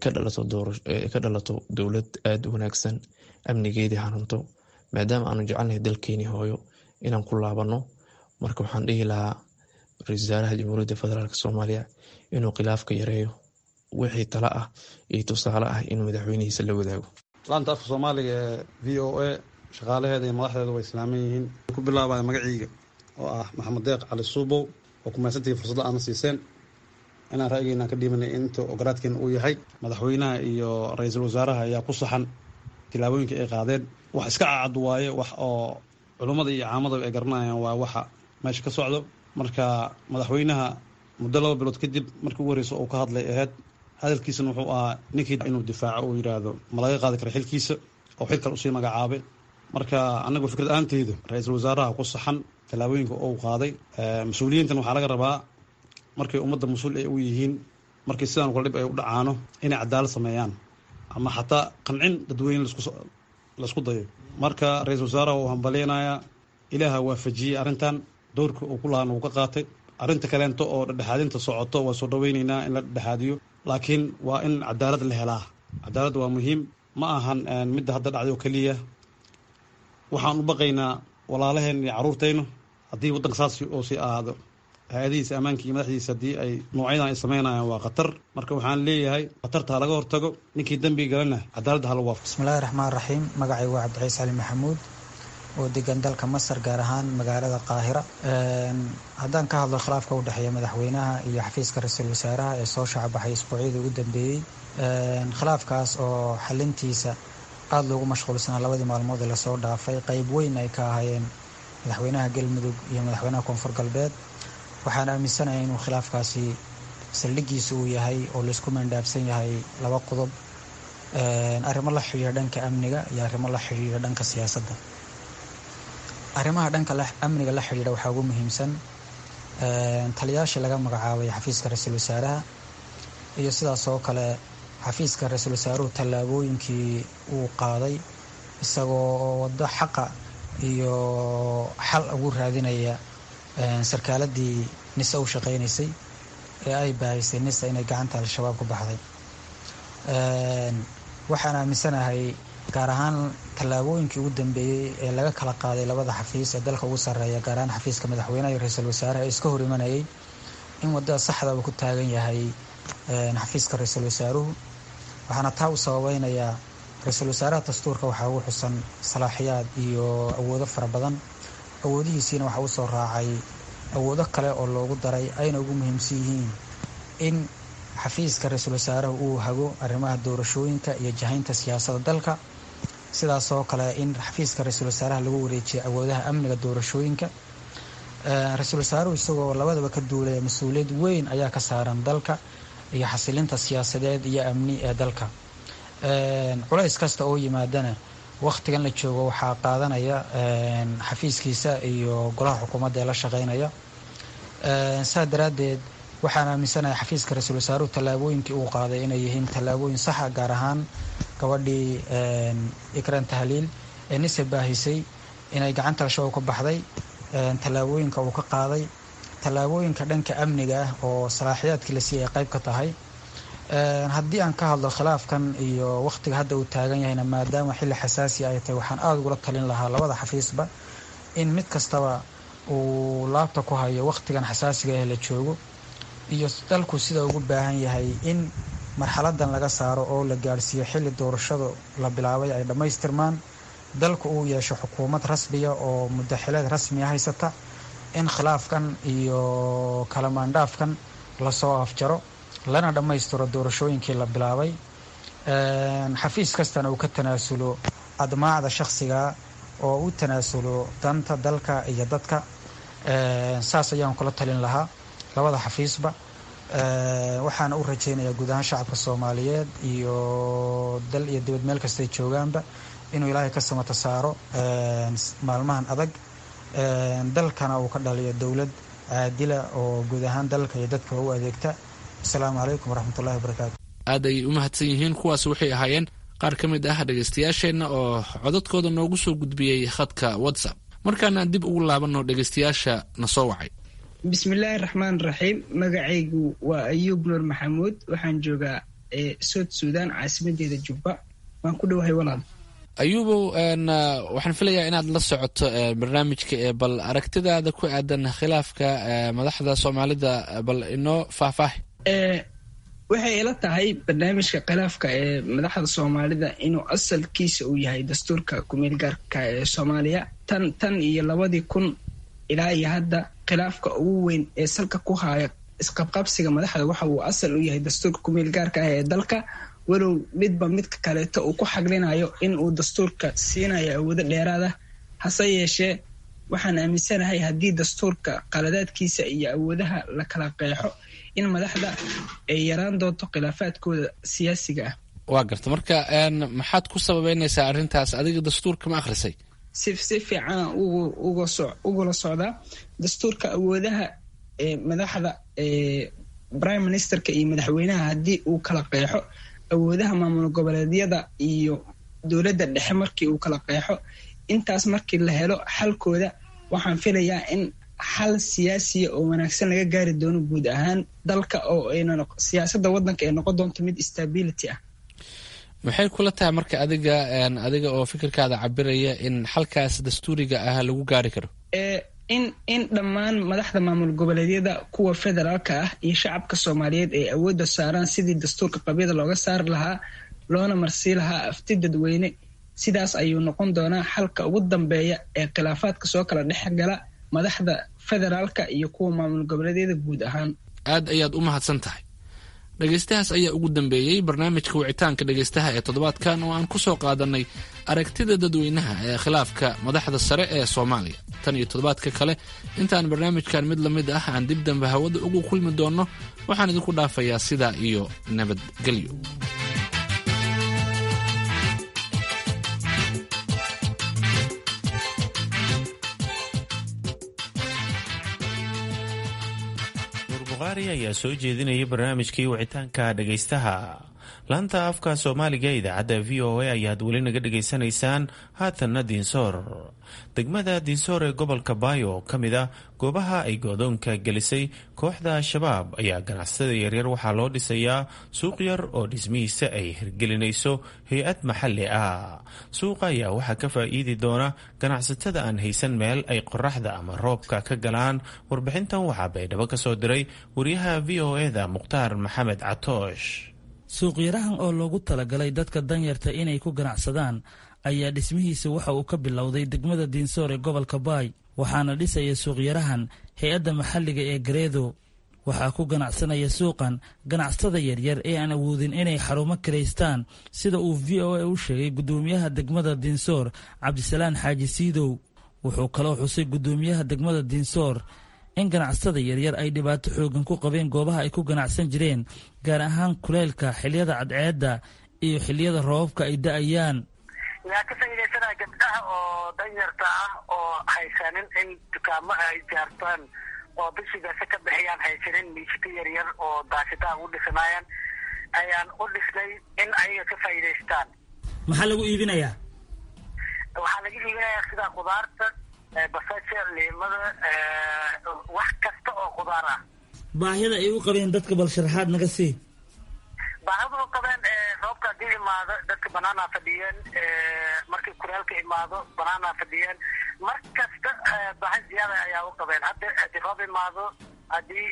ka dhalato dowlad aada u wanaagsan amnigeedii hanunto maadaama aanu jecelnahay dalkeeni hooyo inaan ku laabano marka waxaan dhihi lahaa ra-isul wasaaraha jamhuuriyadda federaalk soomaaliya inuu khilaafka yareeyo wixii tala ah iyo tusaale ah inuu madaxweynihiisa la wadaago laanta afka soomaaliga ee v o a shaqaalaheeda iyo madaxdeeda way islaaman yihiin ku bilaabaya magaciiga oo ah maxamed deeq cali suubow oo kumaysantihi fursadda aana siiseen inaan ra'yigeena ka dhiibanay inta ogolaadkeena uu yahay madaxweynaha iyo ra-iisul wasaaraha ayaa ku saxan tilaabooyinka ay qaadeen wax iska cacad waaye wax oo culummada iyo caamadaba ay garanayaan waa waxa meesha ka socdo marka madaxweynaha muddo laba bilood kadib markii ugu horreysa uu ka hadlay aheyd hadalkiisana wuxuu ahaa ninkii inuu difaaco uu yidhaahdo ma laga qaadi kara xilkiisa oo xil kale usii magacaabay marka anagu fikrad aanteydu ra-iisul wasaaraha ku saxan tallaabooyinka uu qaaday mas-uuliyiintan waxaa laga rabaa markay ummadda mas-uul ay u yihiin markii sidaan kula dhib ay u dhacaano inay cadaalad sameeyaan ama xataa qancin dadweyne laisku dayo marka ra-iisul wasaaraha uu hambaleynayaa ilaaha waafajiyey arrintan dowrka uu ku lahaana uu ka qaatay arrinta kaleento oo dhedhexaadinta socoto waa soo dhaweyneynaa in la dhedhexaadiyo laakiin waa in cadaalad la helaa cadaalad waa muhiim ma ahan midda hadda dhacday oo keliya waxaan u baqaynaa walaalaheen iyo caruurtaynu haddii waddanka saas oo sii ahaado hay-adihiisa ammaanka iyo madaxdiisa haddii ay noocyadan ay sameynayaan waa khatar marka waxaan leeyahay khatarta ha laga hortago ninkii dembiga galana cadaaladda hala waafo bismillahi raxmaan raxiim magacay waa cabdiciis cali maxamuud oo degan dalka masar gaar ahaan magaalada qaahira haddaan ka hadlo khilaafka u dhexeeya madaxweynaha iyo xafiiska ra-iisul wasaaraha ee soo shacbaxay isbuucyadii ugu dambeeyey khilaafkaas oo xalintiisa aada loogu mashquulsanaa labadii maalmood ee lasoo dhaafay qeyb weyn ay ka ahaayeen madaxweynaha galmudug iyo madaxweynaha koonfur galbeed waxaan aaminsanahay inuu khilaafkaasi saldhigiisa uu yahay oo laysku mandhaabsan yahay laba qodob arrimo la xidhiira dhanka amniga iyo arrimo la xidhiira dhanka siyaasadda arrimaha dhanka amniga la xidhiidha waxaa ugu muhiimsan taliyaashii laga magacaabay xafiiska ra-iisul wasaaraha iyo sidaas oo kale xafiiska ra-iisul wasaaruhu tallaabooyinkii uu qaaday isagoo waddo xaqa iyo xal ugu raadinaya sarkaaladii nisa u shaqeynaysay ee ay baahaysay nisa inay gacanta al-shabaab ku baxday waxaan aaminsanahay gaar ahaan tallaabooyinkii ugu dambeeyey ee laga kala qaaday labada xafiis ee dalka ugu sarreeya gaar ahaan xafiiska madaxweynaha iyo ra-iisul wasaaraha ee iska hor imanayay in waddada saxda uu ku taagan yahay xafiiska ra-iisul wasaaruhu waxaana taa u sababeynayaa ra-iisul wasaaraha dastuurka waxaa ugu xusan salaaxiyaad iyo awoodo fara badan awoodihiisiina waxaa usoo raacay awoodo kale oo loogu daray ayna ugu muhiimsan yihiin in xafiiska ra-iisul wasaaraha uu hago arrimaha doorashooyinka iyo jahaynta siyaasadda dalka sidaas oo kale in xafiiska ra-iisul wasaaraha lagu wareejiyo awoodaha amniga doorashooyinka ra-iisul wasaaruhu isagoo labadaba ka duulaya mas-uuliyad weyn ayaa ka saaran dalka iyo xasilinta siyaasadeed iyo amni ee dalka culays kasta oo yimaadana wakhtigan la joogo waxaa qaadanaya xafiiskiisa iyo golaha xukuumadda ee la shaqeynaya saa daraaddeed waxaan aaminsanahay xafiiska ra-iisul wasaaruhu tallaabooyinkii uu qaaday inay yihiin tallaabooyin saxa gaar ahaan gabadhii ikran tahliil ee nise baahisay inay gacanta al-shabaab ka baxday tallaabooyinka uu ka qaaday tallaabooyinka dhanka amniga ah oo salaaxiyaadkii la siiyay ay qayb ka tahay haddii aan ka hadlo khilaafkan iyo wakhtiga hadda uu taagan yahayna maadaama xilli xasaasi ay tahay waxaan aada ugula talin lahaa labada xafiisba in mid kastaba uu laabta ku hayo wakhtigan xasaasiga ah la joogo iyo dalku sida ugu baahan yahay in marxaladan laga saaro oo la gaadhsiiyo xilli doorashada la bilaabay ay dhammaystirmaan dalku uu yeesho xukuumad rasmiya oo mudaxileed rasmiya haysata in khilaafkan iyo kalamaandhaafkan lasoo afjaro lana dhammaystiro doorashooyinkii la bilaabay xafiis kastana uu ka tanaasulo admaacda shakhsiga oo u tanaasulo danta dalka iyo dadka saas ayaan kula talin lahaa labada xafiisba waxaana u rajaynayaa guud ahaan shacabka soomaaliyeed iyo dal iyo dibad meel kastay joogaanba inuu ilaahay ka samata saaro maalmahan adag dalkana uu ka dhaliyo dowlad caadila oo guud ahaan dalka iyo dadka u adeegta asalaamu calaykum waraxmatullahi wabarakaatu aad ayay u mahadsan yihiin kuwaas waxay ahaayeen qaar ka mid ah dhegaystayaasheenna oo codadkooda noogu soo gudbiyey khadka whatsapp markaana dib ugu laabanno dhegaystayaasha na soo wacay bismillaahi raxmaan raxiim magacaygu waa ayuub nuur maxamuud waxaan joogaa sood suudaan caasimadeeda jubba waan ku dhowahay walaal ayuubow waxaan filayaa inaad la socoto barnaamijka ee bal aragtidaada ku aadan khilaafka madaxda soomaalida bal inoo faahfaahi waxay ila tahay barnaamijka khilaafka ee madaxda soomaalida inuu asalkiisa uu yahay dastuurka kumeelgaarka ee soomaaliya tan tan iyo labadii kun ilaa iyo hadda khilaafka ugu weyn ee salka ku haya isqabqabsiga madaxda waxa uu asal u yahay dastuurka kumeelgaarka ah ee dalka walow midba midka kaleeto uu ku xaglinayo in uu dastuurka siinayo awoodo dheeraada hase yeeshee waxaan aaminsanahay haddii dastuurka qaladaadkiisa iyo awoodaha la kala qeexo in madaxda ay yaraan doonto khilaafaadkooda siyaasiga ah waa garta marka maxaad ku sababeynaysaa arrintaas adiga dastuurka ma akhrisay si si fiicana ugula socdaa dastuurka awoodaha madaxda prime ministerka iyo madaxweynaha haddii uu kala qeexo awoodaha maamul goboleedyada iyo dowladda dhexe markii uu kala qeexo intaas markii la helo xalkooda waxaan filayaa in xal siyaasiya oo wanaagsan laga gaari doono guud ahaan dalka oo siyaasada wadanka ay noqon doonto mid stability ah maxay kula tahay marka adiga adiga oo fikirkaada cabiraya in xalkaas dastuuriga ah lagu gaari karo in in dhammaan madaxda maamul goboleedyada kuwa federaalka ah iyo shacabka soomaaliyeed ay awoodda saaraan sidii dastuurka qabyada looga saari lahaa loona marsii lahaa afti dadweyne sidaas ayuu noqon doonaa xalka ugu dambeeya ee khilaafaadka soo kala dhex gala madaxda federaalka iyo kuwa maamul goboleedyada guud ahaan aad ayaad u mahadsan tahay dhegaystahaas ayaa ugu dambeeyey barnaamijka wicitaanka dhegaystaha ee toddobaadkan oo aan ku soo qaadanay aragtida dadweynaha ee khilaafka madaxda sare ee soomaaliya tan iyo toddobaadka kale intaan barnaamijkan mid la mid ah aan dib dambe hawada ugu kulmi doonno waxaan idinku dhaafayaa sidaa iyo nabadgelyo ayaa soo jeedinaya barnaamijkii wicitaanka dhegaystaha laanta afka soomaaliga idaacadda v o a ayaad weli naga dhegaysanaysaan haatanna diinsoor degmada diinsoor ee gobolka baayo oo ka mid ah goobaha ay goodoonka gelisay kooxda al-shabaab ayaa ganacsatada yaryar waxaa loo dhisayaa suuq yar oo dhismihiisa ay hirgelinayso hay-ad maxalli ah suuqa ayaa waxaa ka faa'iidi doona ganacsatada aan haysan meel ay qoraxda ama roobka ka galaan warbixintan waxaa baydhabo ka soo diray wariyaha v o eda mukhtaar maxamed catoosh suuqyarahan oo loogu talagalay dadka danyarta inay ku ganacsadaan ayaa dhismihiisa waxa uu ka bilowday degmada diinsoor ee gobolka baay waxaana dhisaya suuqyarahan hay-adda maxalliga ee gareedo waxaa ku ganacsanaya suuqan ganacsatada yaryar ee aan awoodin inay xarumo kiraystaan sida uu v o a u sheegay guddoomiyaha degmada diinsoor cabdisalaan xaaji siidow wuxuu kaloo xusay guddoomiyaha degmada diinsoor in ganacsatada yaryar ay dhibaato xoogan ku qabeen goobaha ay ku ganacsan jireen gaar ahaan kuleylka xiliyada cadceedda iyo xiliyada roobabka ay da-ayaan yaa ka faa'iidaysanaya gabdhaha oo danyarta ah oo haysanin in dukaamo ay jaartaan oo bishigaasi ka bixiyaan haysanin miisika yaryar oo daashidaha u dhisanaayaan ayaan u dhisnay in ayaga ka faa'iidaystaan maxaa lagu iibinayaa waxaa laga iibinayaa sida khudaarta basasha liimada wax kasta oo khudaar ah baahida ay u qabeen dadka bal sharaxaad naga sii baahida u qabeen roobka haddii imaado dadka banaanaa fadhiyeen markii kuleelka imaado banaanaa fadhiyeen mar kasta baahi ziyaada ayaa u qabeen hadda haddii roob imaado haddii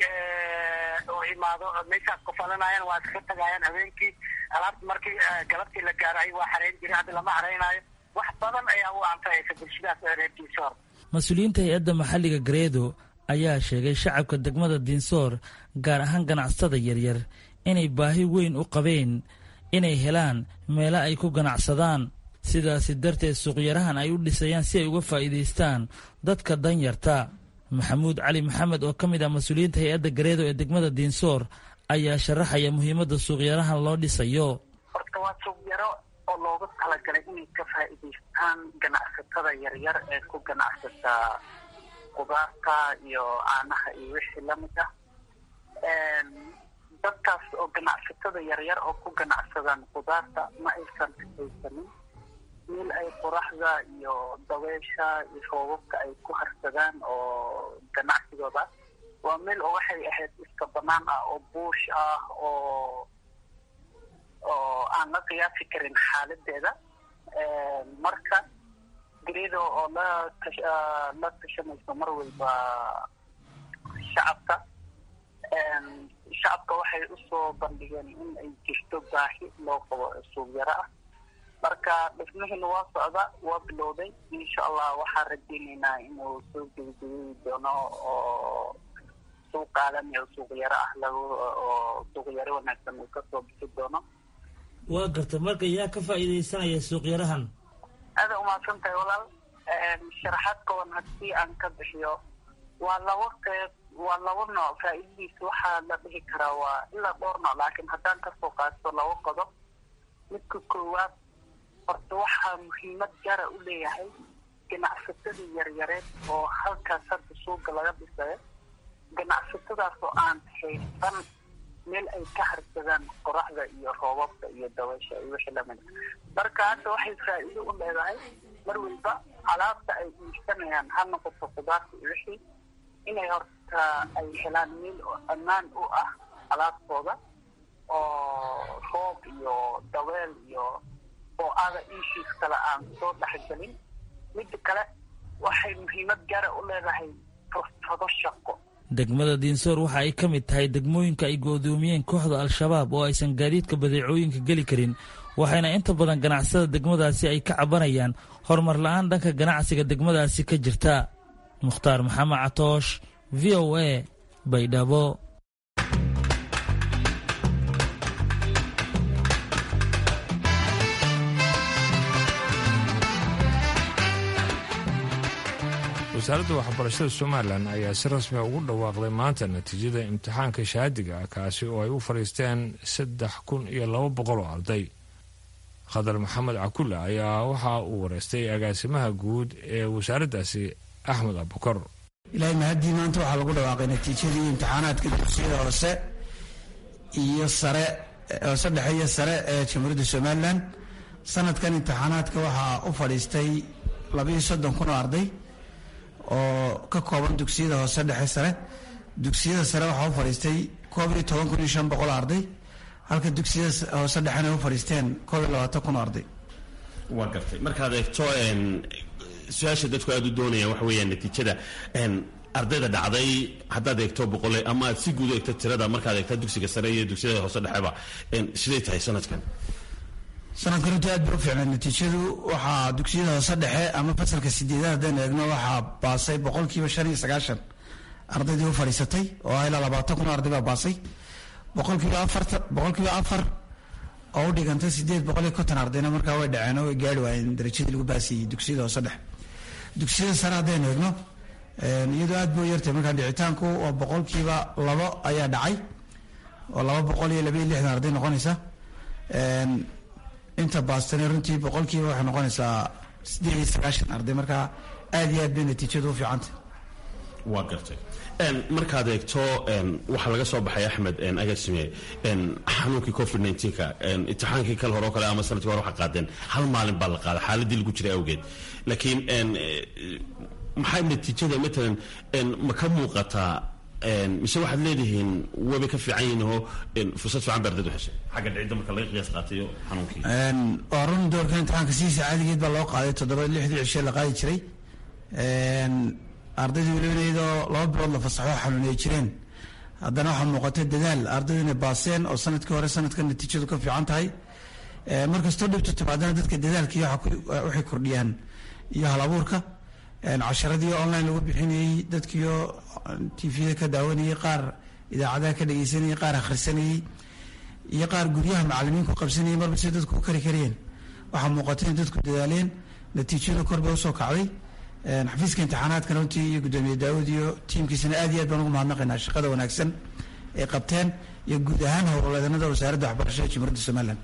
uu imaado meeshaas kufalanayaan waa iska tagaayaan habeenkii alaabta markii galabtii la gaaro ay waa xarayn jiray hadda lama xaraynaayo wax badan ayaa u anfacaysa bulshadaas reer diinsoor mas-uuliyiinta hay-adda maxalliga gareedo ayaa sheegay shacabka degmada diinsoor gaar ahaan ganacsatada yaryar inay baahi weyn u qabeen inay helaan meelo ay ku ganacsadaan sidaasi darteed suuqyarahan ay u dhisayaan si ay uga faa'iidaystaan dadka danyarta maxamuud cali maxamed oo ka mid ah mas-uuliyiinta hay-adda gareedo ee degmada diinsoor ayaa sharaxaya muhiimadda suuqyarahan loo dhisayo horta waa suuqyaro oo loogu talagalay inay ka faa'iidaystaan ganacsatada yaryar ee ku ganacsata qudaarta iyo caanaha iyo wixii lamid ah dadkaas oo ganacsatada yaryar oo ku ganacsadaan qudaarta ma aysan haysanin meel ay qoraxda iyo dabeesha iyo roobabka ay ku harsadaan oo ganacsigooda waa meel oo waxay ahayd iska banaan ah oo buush ah oo oo aan la qiyaasi karin xaaladeeda marka garido oo la la tashanayso mar walba shacabka shacabka waxay usoo bandhigeen in ay jirto baahi loo qabo suuqyaro ah marka dhismihiina waa socda waa bilowday insha allah waxaan rajeyneynaa inuu soo gebagabeyi doono oo suuq caalami oo suuqyaro ah lagu oo suuqyaro wanaagsan uu kasoo bixi doono waa garta marka yaa ka faa'iidaysanaya suuqyarahan aada umahadsan tahay walaal sharaxaad kooban haddii aan ka bixiyo waa laba qeyb waa laba nooc faa'iidadiisa waxaa la dhihi karaa waa ilaa dhowr nooc laakiin haddaan kasoo qaato laba qodob midka koowaad horta waxaa muhiimad gaara u leeyahay ganacsatada yaryareed oo halkaas hadda suuqa laga dhisayo ganacsatadaas oo aan haysan meel ay ka harsadaan qoraxda iyo roobabka iyo dabaysha iyo wixii lamid marka hadda waxay faa'iido u leedahay mar walba alaabta ay iibsanayaan ha noqoto qudaarta iyo wixii inay horta ay helaan meel oo ammaan u ah alaabtooda oo roob iyo dabeel iyo oo aada ishiis kale aan soo dhexgelin midda kale waxay muhiimad gaara u leedahay fursado shaqo degmada diinsoor waxa ay ka mid tahay degmooyinka ay go'doomiyeen kooxda al-shabaab oo aysan gaadiidka badeecooyinka geli karin waxayna inta badan ganacsada degmadaasi ay ka cabanayaan horumar la-aan dhanka ganacsiga degmadaasi ka jirta mukhtaar maxamed catoosh v o a baydhabo wasaaradda waxbarashada somalilan ayaa si rasmiga ugu dhawaaqday maanta natiijada imtixaanka shahaadiga ah kaasi oo ay u fadhiisteen saddex kun iyo laba boqol oo arday khadar maxamed cakulle ayaa waxa uu wareystay agaasimaha guud ee wasaaraddaasi axmed abukar ilaahay mahaddii maanta waxaa lagu dhawaaqay natiijadii imtixaanaadka dugsiyada hoose iyo sare hoose dhexe iyo sare ee jamhuuriyadda somalilan sanadkan imtixaanaadka waxaa u fadhiistay labayo soddon kun oo arday oo ka kooban dugsiyada hoose dhexe sare dugsiyada sare waxaa u fadhiistay koob iyo toban kun iyo shan boqol oo arday halka dugsiyada hoose dhexena u fadhiisteen koob iyo labaatan kun oo arday waa gartay markaad eegto su-aasha dadku aada u doonayaan waxa weeyaan natiijada ardayda dhacday haddaad eegto boqole ama aad si guud u eegto tirada markaad eegto dugsiga sare iyo dugsiyada hoose dhexeba siday tahay sanadkan sanadkan runtii aad bay u fiicnay natiijadu waxaa dugsiyada hoose dhexe ama fasalka sideedaad haddaan eegno waxaa baasay boqolkiiba shan iyo sagaashan ardaydii u fadhiisatay oo ilaa labaatan kun arday baa baasay boqolkiiba afarta boqolkiiba afar oo u dhigantay sideed boqol iyo konton ardayna markaa way dhaceen oo way gaari waayeen darajadii lagu baasiyey dugsiyada hoose dhexe dugsiyada sare haddaynu eegno iyadoo aad buu yartay markaa dhicitaanku waa boqolkiiba labo ayaa dhacay oo laba boqol iyo laba iyo lixdan arday noqonaysa inta baastana runtii boqolkiiba waxay noqonaysaa sideed iyo sagaashan arday markaa aad iyo aad bay natiijadu u fiicantay waa gartay markaad eegto waxaa laga soo baxay axmed agaasime xanuunkii covid nka imtixaankii kale hore o kale ama sanadkii hore waxaa qaadeen hal maalin baa la qaaday xaaladii lagu jiray awgeed laakiin maxay natiijada matalan ma ka muuqataa mise waxaad leedihiin wabay ka fiican yihiin oo fursad fiican ba ardaydu heshay xagga dhicidda marka laga qiyaas qaatayo xanuunkii waa run doorka imtixaanka sidiisa caadigeed baa loo qaaday toddoba lixdii cishe la qaadi jiray ardaydu weliba iyadoo laba bilood la fasaxo xanuunay jireen haddana waxaa muuqata dadaal ardaydu inay baaseen oo sanadkii hore sanadka natiijadu ka fiican tahay markastoo dhibto timaadana dadka dadaalka iyo waxay kordhiyaan iyo hal abuurka casharadii online lagu bixinayey dadkiio tvda ka daawanayey qaar idaacadaha ka dhegeysanayey qaar akhrisanayey iyo qaar guryaha macalimiin ku qabsanayey marba si dadku u kari kariyeen waxaa muuqata in dadku dadaaleen natiijadu kor bay usoo kacday xafiiska imtixaanaadkan runtii iyo guddoomiye daawud iyo tiimkiisana aad iyo aad baan ugu mahadnaqaynaa shaqada wanaagsan ay qabteen iyo guud ahaan howlwadeennada wasaaradda waxbarashada jamhuuriyadda somalilan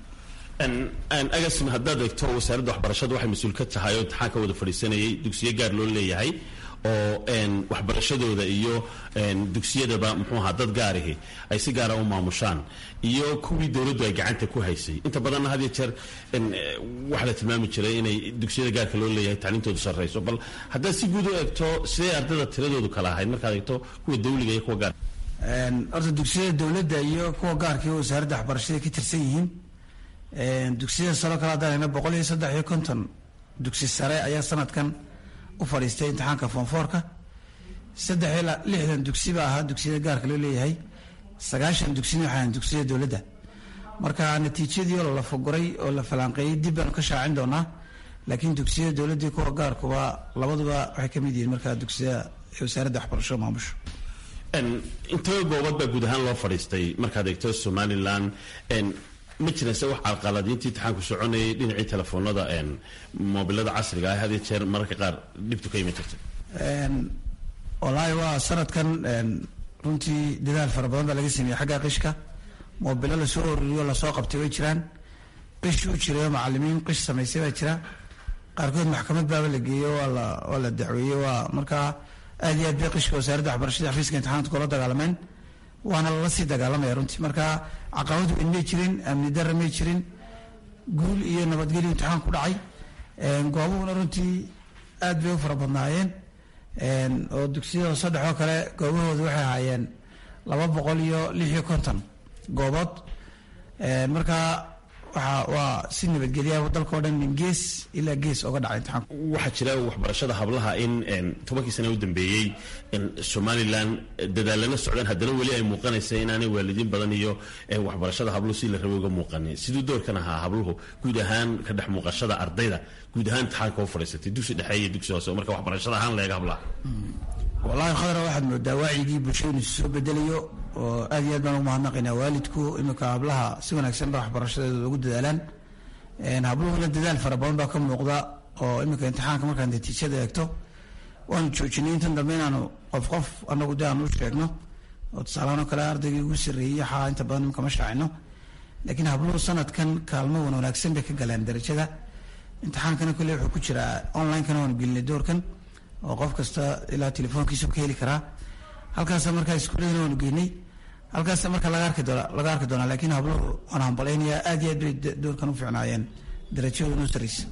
agasim haddaad eegto wasaaradda waxbarashada waxay mas-uul ka tahay oo imtixaan ka wada fadhiisanayay dugsiyo gaar loo leeyahay oo waxbarashadooda iyo dugsiyadaba muxuu ahaa dad gaarihi ay si gaara u maamushaan iyo kuwii dowladdu ay gacanta ku haysay inta badanna had iyo jeer waxaa la tilmaami jiray inay dugsiyada gaarka loo leeyahay tacliintoodu sarrayso bal haddaad si guud u eegto sidee ardayda tiradoodu kala ahayd markaad eegto kuwa dawliga iyo kuwa gaar horta dugsiyada dowladda iyo kuwa gaarka iyo wasaaradda waxbarashada ka tirsan yihiin dugsiyada salo kale haddaan hayno boqol iyo saddex iyo konton dugsi sare ayaa sanadkan u fadhiistay imtixaanka foonfoorka saddex iyo lixdan dugsi baa ahaa dugsiyada gaarka loo leeyahay sagaashan dugsina waxaa ahan dugsiyada dowladda marka natiijadii oo la foguray oo la falanqeeyey dib baanu ka shaacin doonaa laakiin dugsiyada dowladdii kuwa gaarkuba labaduba waxay ka mid yihiin markaa dugsiyada wasaaradda waxbarashada maamusho intaba goobad baa guud ahaan loo fadhiistay markaad eegto somalilan ma jirase wax carqaladiintii imtixaanku soconayay dhinacii telefoonada mobilada casriga ah had iyo jeer mararka qaar dhibtu ka iman jirtay wallaahi waa sanadkan runtii dadaal fara badan baa laga sameeyey xagga qishka mobilo lasoo oruriyo lasoo qabtay way jiraan qish u jirayo macalimiin qish samaysay baa jira qaarkood maxkamad baaba la geeyo waa la waa la dacweeyey waa markaa aad iyo aad bay qishka wasaaradda waxbarashada xafiiska imtixaanaadka kula dagaalameen waana lala sii dagaalamaya runtii marka caqabad weyn may jirin amni darra may jirin guul iyo nabadgelyo imtixaan ku dhacay goobuhuna runtii aad bay u fara badnaayeen oo dugsiyada saddexoo kale goobahooda waxay ahaayeen laba boqol iyo lix iyo konton goobood marka waxa waa si nabadgelya dalka o dhan min gees ilaa gees oga dhacay imtixaanku waxaa jira waxbarashada hablaha in tobankii sana u dambeeyey somalilan dadaalana socdaan haddana weli ay muuqanaysa inaanay waalidiin badan iyo waxbarashada habluhu si la rabay uga muuqanin siduu doorkan ahaa habluhu guud ahaan ka dhex muuqashada ardayda guud ahaan imtixaanka u fadhiisatay dugsi dhexe iyo dugsi hoose marka waxbarashada ahaan la eega hablaha wallaahi khadra waxaad moodaa wacyigii bulshadu inuu soo bedelayo oo aad iyo aad baan ugu mahadnaqaynaa waalidku iminka hablaha si wanaagsan ba waxbarashadeeda ugu dadaalaan habluhuna dadaal fara badan baa ka muuqda oo iminka imtixaanka markaan natiijada eegto waanu joojinay intan dambe inaanu qof qof anagu de aanu u sheegno oo tusaalahaan oo kale ardaygii ugu sarreeyey xaa inta badan imika ma shaacino laakiin habluhu sanadkan kaalmo wan wanaagsan bay ka galeen darajada imtixaankana kolley wuxuu ku jiraa online-kana waanu gelinay doorkan oo qof kasta ilaa telefoonkiisu ka heli karaa halkaasa markaa iskuuladana waanu geynay halkaas marka laga arki doona laga arki doonaa laakiin habluhu waan hambalaynayaa aad iyo aad bay doorkan u fiicnaayeen darajadooda u sarreysa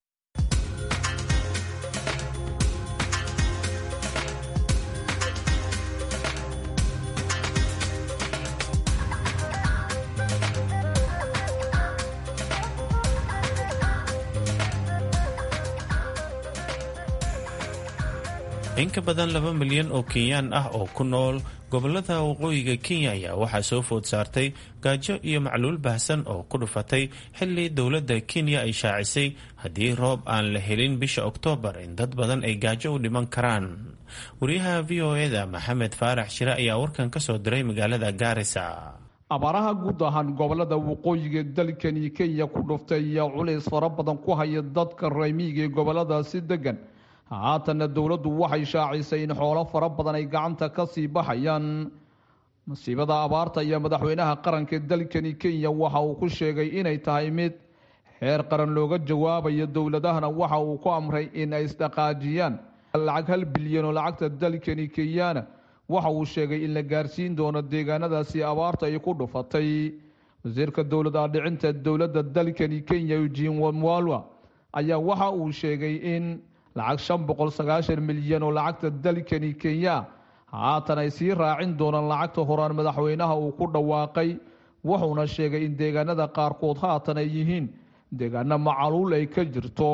in ka badan laba milyan oo kenyaan ah oo ku nool gobolada waqooyiga kenya ayaa waxaa soo food saartay gaajo iyo macluul baahsan oo ku dhufatay xili dowladda kenya ay shaacisay haddii roob aan la helin bisha oktoobar in dad badan ay gaajo u dhiman karaan wariyaha v o eda maxamed faarax shire ayaa warkan ka soo diray magaalada gaarisa abaaraha guud ahaan gobolada waqooyiga dalkani kenya ku dhuftay ayaa culays fara badan ku haya dadka raymiiga ee goboladaasi degan haatanna dowladdu waxay shaacisay in xoolo fara badan ay gacanta ka sii baxayaan masiibada abaarta iyo madaxweynaha qaranka dalkani kenya waxa uu ku sheegay inay tahay mid xeer qaran looga jawaabayo dowladahana waxa uu ku amray in ay isdhaqaajiyaan lacag hal bilyan oo lacagta dalkani kenyana waxa uu sheegay in la gaarsiin doono deegaanadaasi abaarta ay ku dhufatay wasiirka dowlad aadhicinta dowladda dalkani kenya eugene wamwalwa ayaa waxa uu sheegay in lacag shan boqol sagaashan milyan oo lacagta dalkani kenya haatan ay sii raacin doonaan lacagta horaan madaxweynaha uu ku dhawaaqay wuxuuna sheegay in deegaanada qaarkood haatan ay yihiin deegaano macaluul ay ka jirto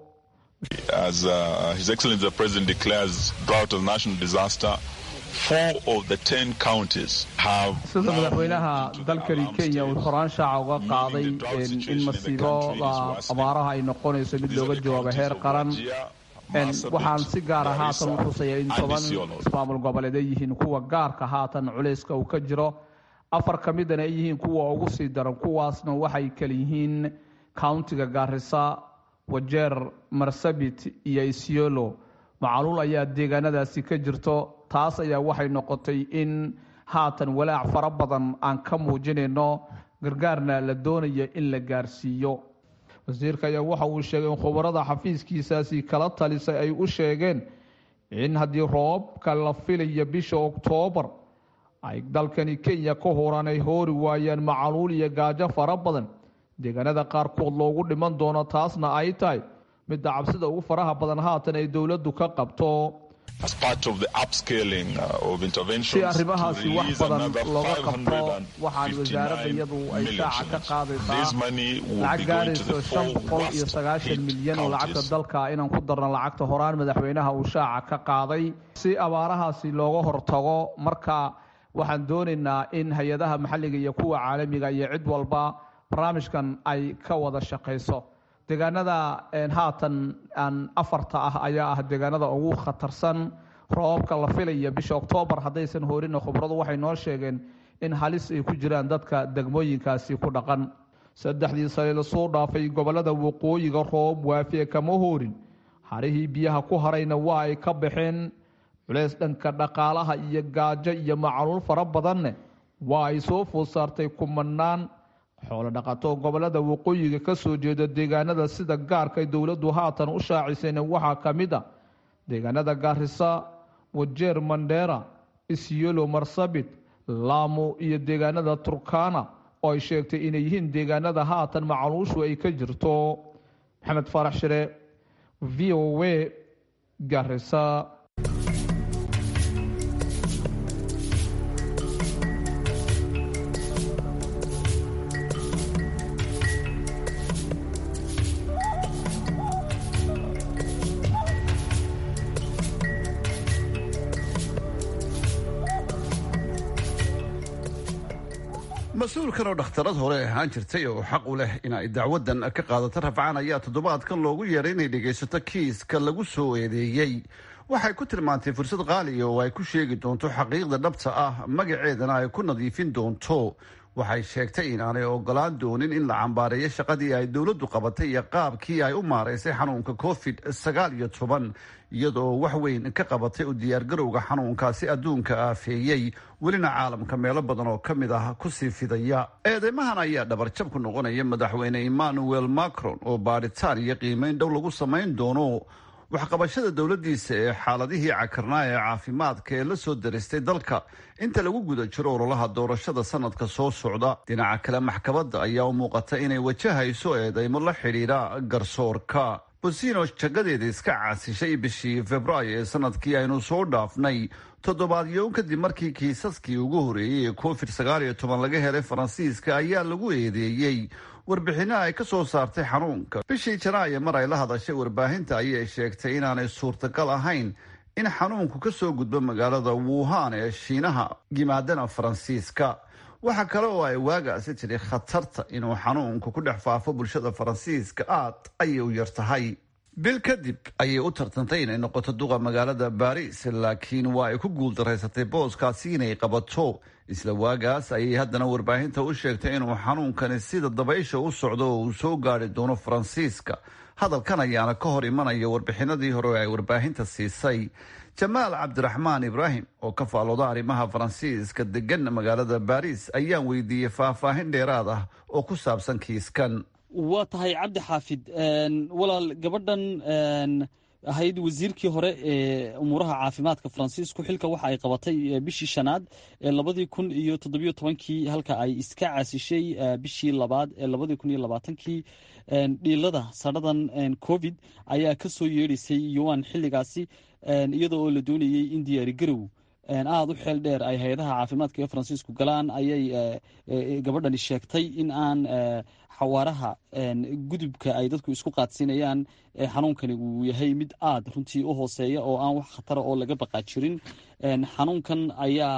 As uh, His Excellency the President declares drought as a national disaster, four of the ten counties have. sida madaxweynaha dalkani kenya uu horaan shaaca uga qaaday in masiibada abaaraha ay noqonayso mid looga jawaabo heer qaran waxaan si gaara haatan u xusaya in toban ismaamul goboleed ay yihiin kuwa gaarka haatan culayska uu ka jiro afar ka midana ay yihiin kuwa ugu sii daran kuwaasna waxay kala yihiin countiga gaarisa wajeer marsabit iyo isiolo macaluul ayaa deegaanadaasi ka jirto taas ayaa waxay noqotay in haatan walaac fara badan aan ka muujinayno gargaarna la doonaya in la gaarsiiyo wasiirka ayaa waxa uu sheegay in khubarada xafiiskiisaasi kala talisay ay u sheegeen in haddii roobka la filaya bisha oktoobar ay dalkani kenya ka horaan ay hoori waayaan macaluul iyo gaajo fara badan deegaanada qaarkood loogu dhiman doono taasna ay tahay midda cabsida ugu faraha badan haatan ay dowladdu ka qabto si arrimahaasi wax badan looga qabto waxaan wasaaradda iyadu ay shaaca ka qaadaysaa lacag gaarayso shan boqol iyo sagaashan milyan oo lacagta dalka inaan ku darno lacagta horaan madaxweynaha uu shaaca ka qaaday si abaarahaasi looga hortago marka waxaan doonaynaa in hay-adaha maxalliga iyo kuwa caalamiga iyo cid walba barnaamijkan ay ka wada shaqayso deegaanada haatan aan afarta ah ayaa ah deegaanada ugu khatarsan roobabka la filaya bisha oktoobar haddaysan hoorina khubradu waxay noo sheegeen in halis ay ku jiraan dadka degmooyinkaasi ku dhaqan saddexdii sane lasoo dhaafay gobolada waqooyiga roob waafiye kama hoorin harihii biyaha ku harayna waa ay ka baxeen culeys dhanka dhaqaalaha iyo gaajo iyo macaluul fara badanne waa ay soo food saartay kumanaan xoolo dhaqato gobolada waqooyiga ka soo jeeda deegaanada sida gaarka dowladdu haatan u shaacisayna waxaa ka mid a deegaanada gaarisa wajeer mandheera isyelo marsabit laamo iyo deegaanada turkana oo ay sheegtay inay yihiin deegaanada haatan macaluushu ay ka jirto maxamed faarax shire v o a gaarisa mas-uulkan oo dhakhtarad hore ahaan jirtay oo xaq u leh in ay dacwadan ka qaadato rafcaan ayaa toddobaadkan loogu yeeray inay dhegaysato kiiska lagu soo eedeeyey waxay ku tilmaantay fursad qaaliya oo ay ku sheegi doonto xaqiiqda dhabta ah magaceedana ay ku nadiifin doonto waxay sheegtay inaanay ogolaan doonin in la cambaareeyo shaqadii ay dowladdu qabatay iyo qaabkii ay u maaraysay xanuunka covid sagaal iyo toban iyadoo wax weyn ka qabatay u diyaargarowga xanuunkaasi adduunka aafeeyey welina caalamka meelo badan oo ka mid ah kusii fidaya eedeymahan ayaa dhabarjab ku noqonaya madaxweyne emmanuel macron oo baadhitaan iyo qiimeyn dhow lagu samayn doono waxqabashada dowladdiisa ee xaaladihii cakarnaa ee caafimaadka ee la soo daristay dalka inta lagu guda jiro ololaha doorashada sanadka soo socda dhinaca kale maxkamadda ayaa u muuqata inay wajahayso eedeymo la xidhiidha garsoorka bosino jagadeeda iska caasishay bishii februaayo ee sanadkii aynu soo dhaafnay toddobaadyo kadib markii kiisaskii ugu horeeyey ee covid sagaal iyo toban laga helay faransiiska ayaa lagu eedeeyey warbixinno ay ka soo saartay xanuunka bishii janaayo mar ay la hadashay warbaahinta ayay sheegtay inaanay suurtagal ahayn in xanuunku ka soo gudbo magaalada wuhan ee shiinaha yimaadana faransiiska waxa kale oo ay waagaasi tiri khatarta inuu xanuunku ku dhex faafo bulshada faransiiska aad ayay u yar tahay bil kadib ayay u tartantay inay noqoto duqa magaalada baris laakiin waa ay ku guuldaraysatay booskaasi inay qabato isla waagaas ayay haddana warbaahinta u sheegtay inuu xanuunkani sida dabaysha u socdo oo uu soo gaari doono faransiiska hadalkan ayaana ka hor imanaya warbixinadii hore ay warbaahinta siisay jamaal cabdiraxmaan ibraahim oo ka faalooda arrimaha faransiiska degan magaalada baris ayaan weydiiyey faahfaahin dheeraad ah oo ku saabsan kiiskan waa tahay cabdi xaafid walaal gabadhan ahayd wasiirkii hore ee umuuraha caafimaadka faransiisku xilka waxa ay qabatay bishii shanaad ee labadii kun iyo toddobiyo tobankii halka ay iska caasishay bishii labaad ee labadii kun iyo labaatankii dhiilada sadhadan covid ayaa ka soo yeedhaysay yuan xilligaasi iyada oo la doonayey in diyaari garow aada u xeel dheer ay hay-adaha caafimaadka ee faransiisku galaan ayay gabadhani sheegtay in aan xawaaraha gudubka ay dadku isku qaadsiinayaan xanuunkani uu yahay mid aada runtii u hooseeya oo aan wax khatara oo laga baqaa jirin xanuunkan ayaa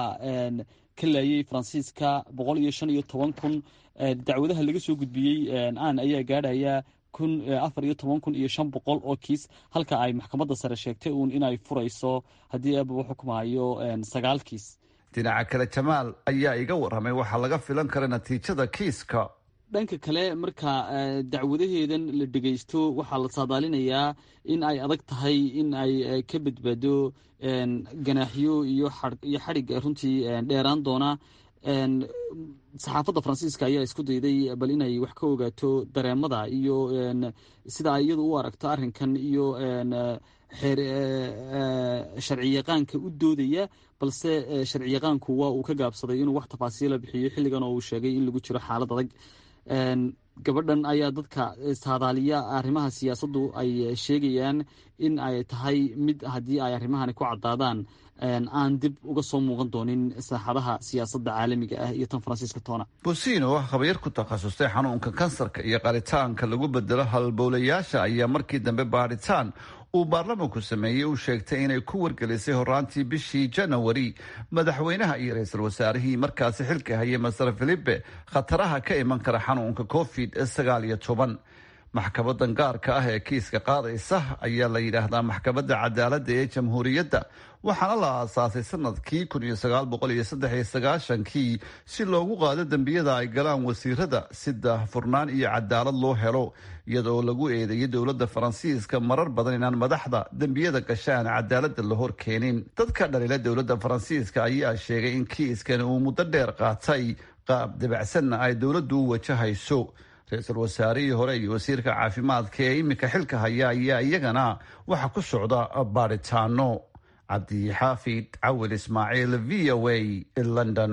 ka laayay faransiiska boqol iyo shan iyo toban kun dacwadaha laga soo gudbiyey aan ayaa gaadhaya kun afar iyo toban kun iyo shan boqol oo kiis halka ay maxkamadda sare sheegtay uun inay furayso haddii eeba u xukmayo sagaal kiis dhinaca kale jamaal ayaa iga warramay waxaa laga filan kara natiijada kiiska dhanka kale marka dacwadaheedan la dhegeysto waxaa la saadaalinayaa in ay adag tahay in ay ka badbaado ganaaxyo iyo iyo xadhig runtii dheeraan doona saxaafadda faransiiska ayaa isku dayday bal inay wax ka ogaato dareemada iyo sida ay iyadu u aragto arrinkan iyo xeer sharciyaqaanka u doodaya balse sharciyaqaanku waa uu ka gaabsaday inuu wax tafaasiila bixiyo xilligan oo uu sheegay in lagu jiro xaalad adag gabadhan ayaa dadka saadaaliya arrimaha siyaasaddu ay sheegayaan in ay tahay mid haddii ay arrimahani ku caddaadaan aan dib uga soo muuqan doonin saaxadaha siyaasadda caalamiga ah iyo tan faransiiska toona bosino oo khabiir ku takhasustay xanuunka kansarka iyo qaritaanka lagu bedelo halbowlayaasha ayaa markii dambe baadhitaan uu baarlamanku sameeyey uu sheegtay inay ku wargelisay horaantii bishii janawari madaxweynaha iyo ra-iisul wasaarihii markaasi xilka hayay maser filipe khataraha ka iman kara xanuunka covid sagaal iyo toban maxkamadan gaarka ah ee kiiska qaadaysa ayaa la yidhaahdaa maxkamadda cadaaladda ee jamhuuriyadda waxaana la aasaasay sanadkii kii si loogu qaado dembiyada ay galaan wasiirada si daahfurnaan iyo cadaalad loo helo iyadoo lagu eedeeyay dowladda faransiiska marar badan inaan madaxda dembiyada gashaan cadaaladda la hor keenin dadka dhalila dowladda faransiiska ayaa sheegay in kiiskan uu muddo dheer qaatay qaab dabacsanna ay dowladdu u wajahayso ra-iisul wasaarihii hore iyo wasiirka caafimaadka ee iminka xilka haya ayaa iyagana waxa ku socda baadhitaano cabdixaafid cawil ismaaciil v o a london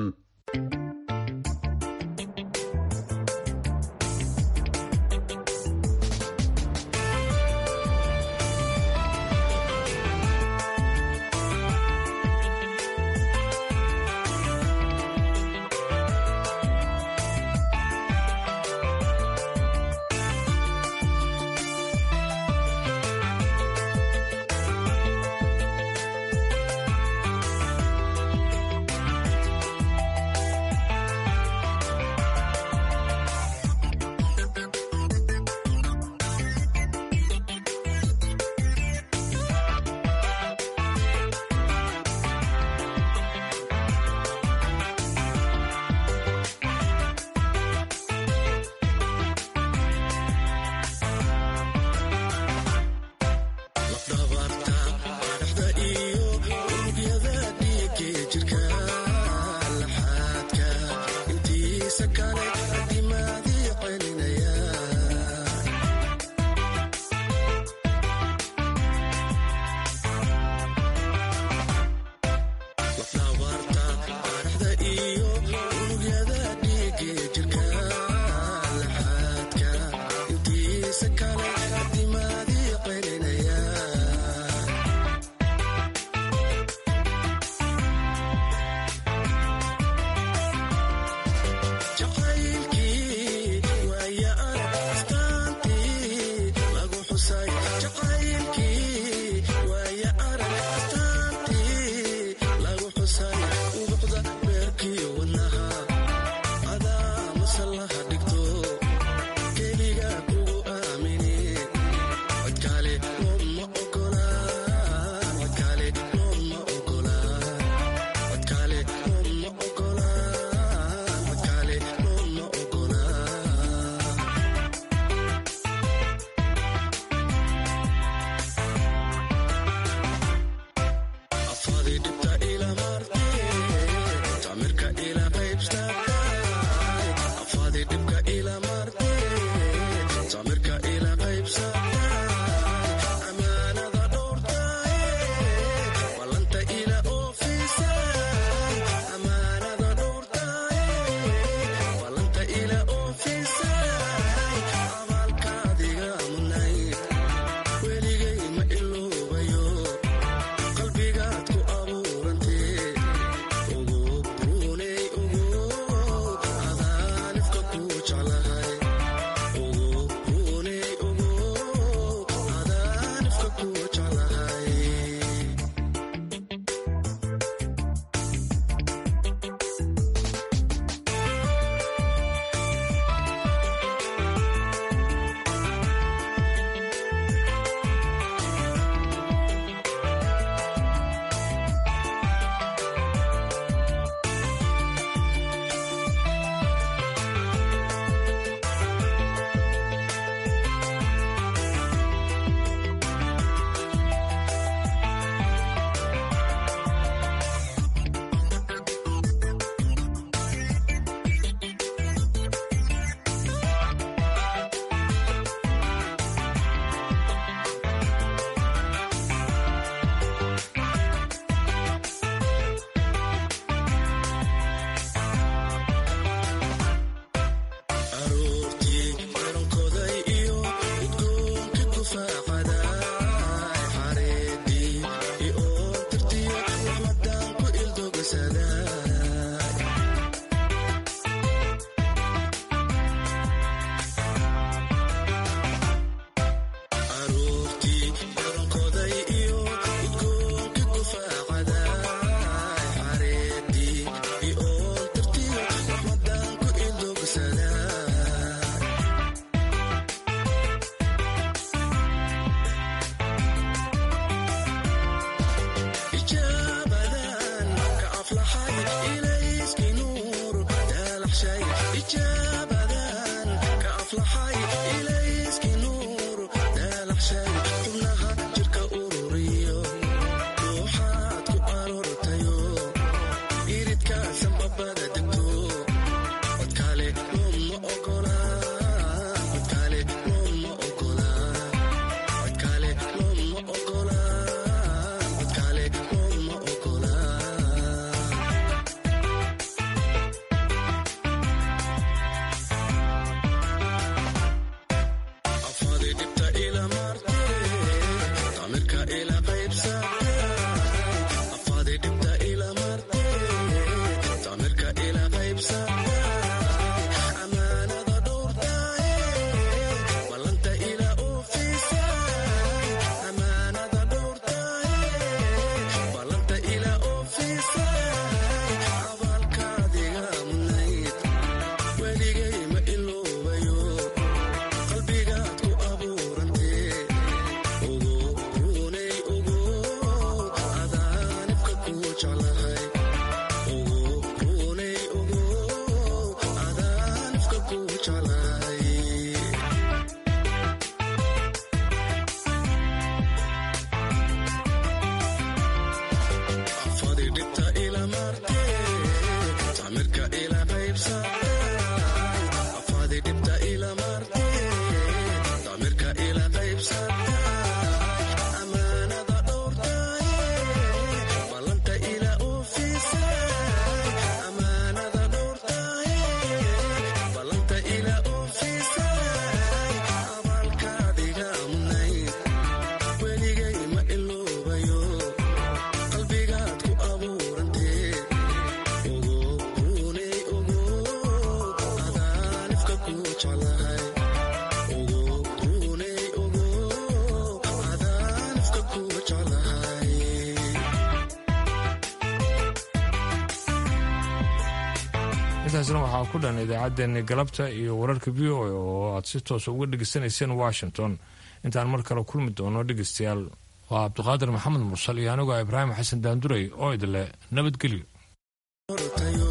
intaasna waxaa ku dhan idaacaddeenni galabta iyo wararka v o a oo aad si toosa uga dhegaysanayseen washington intaan mar kale kulmi doono dhegaystayaal waa cabdiqaadir maxamed mursal iyo anigoo ibraahim xasan daanduray oo idinle nabadgelyo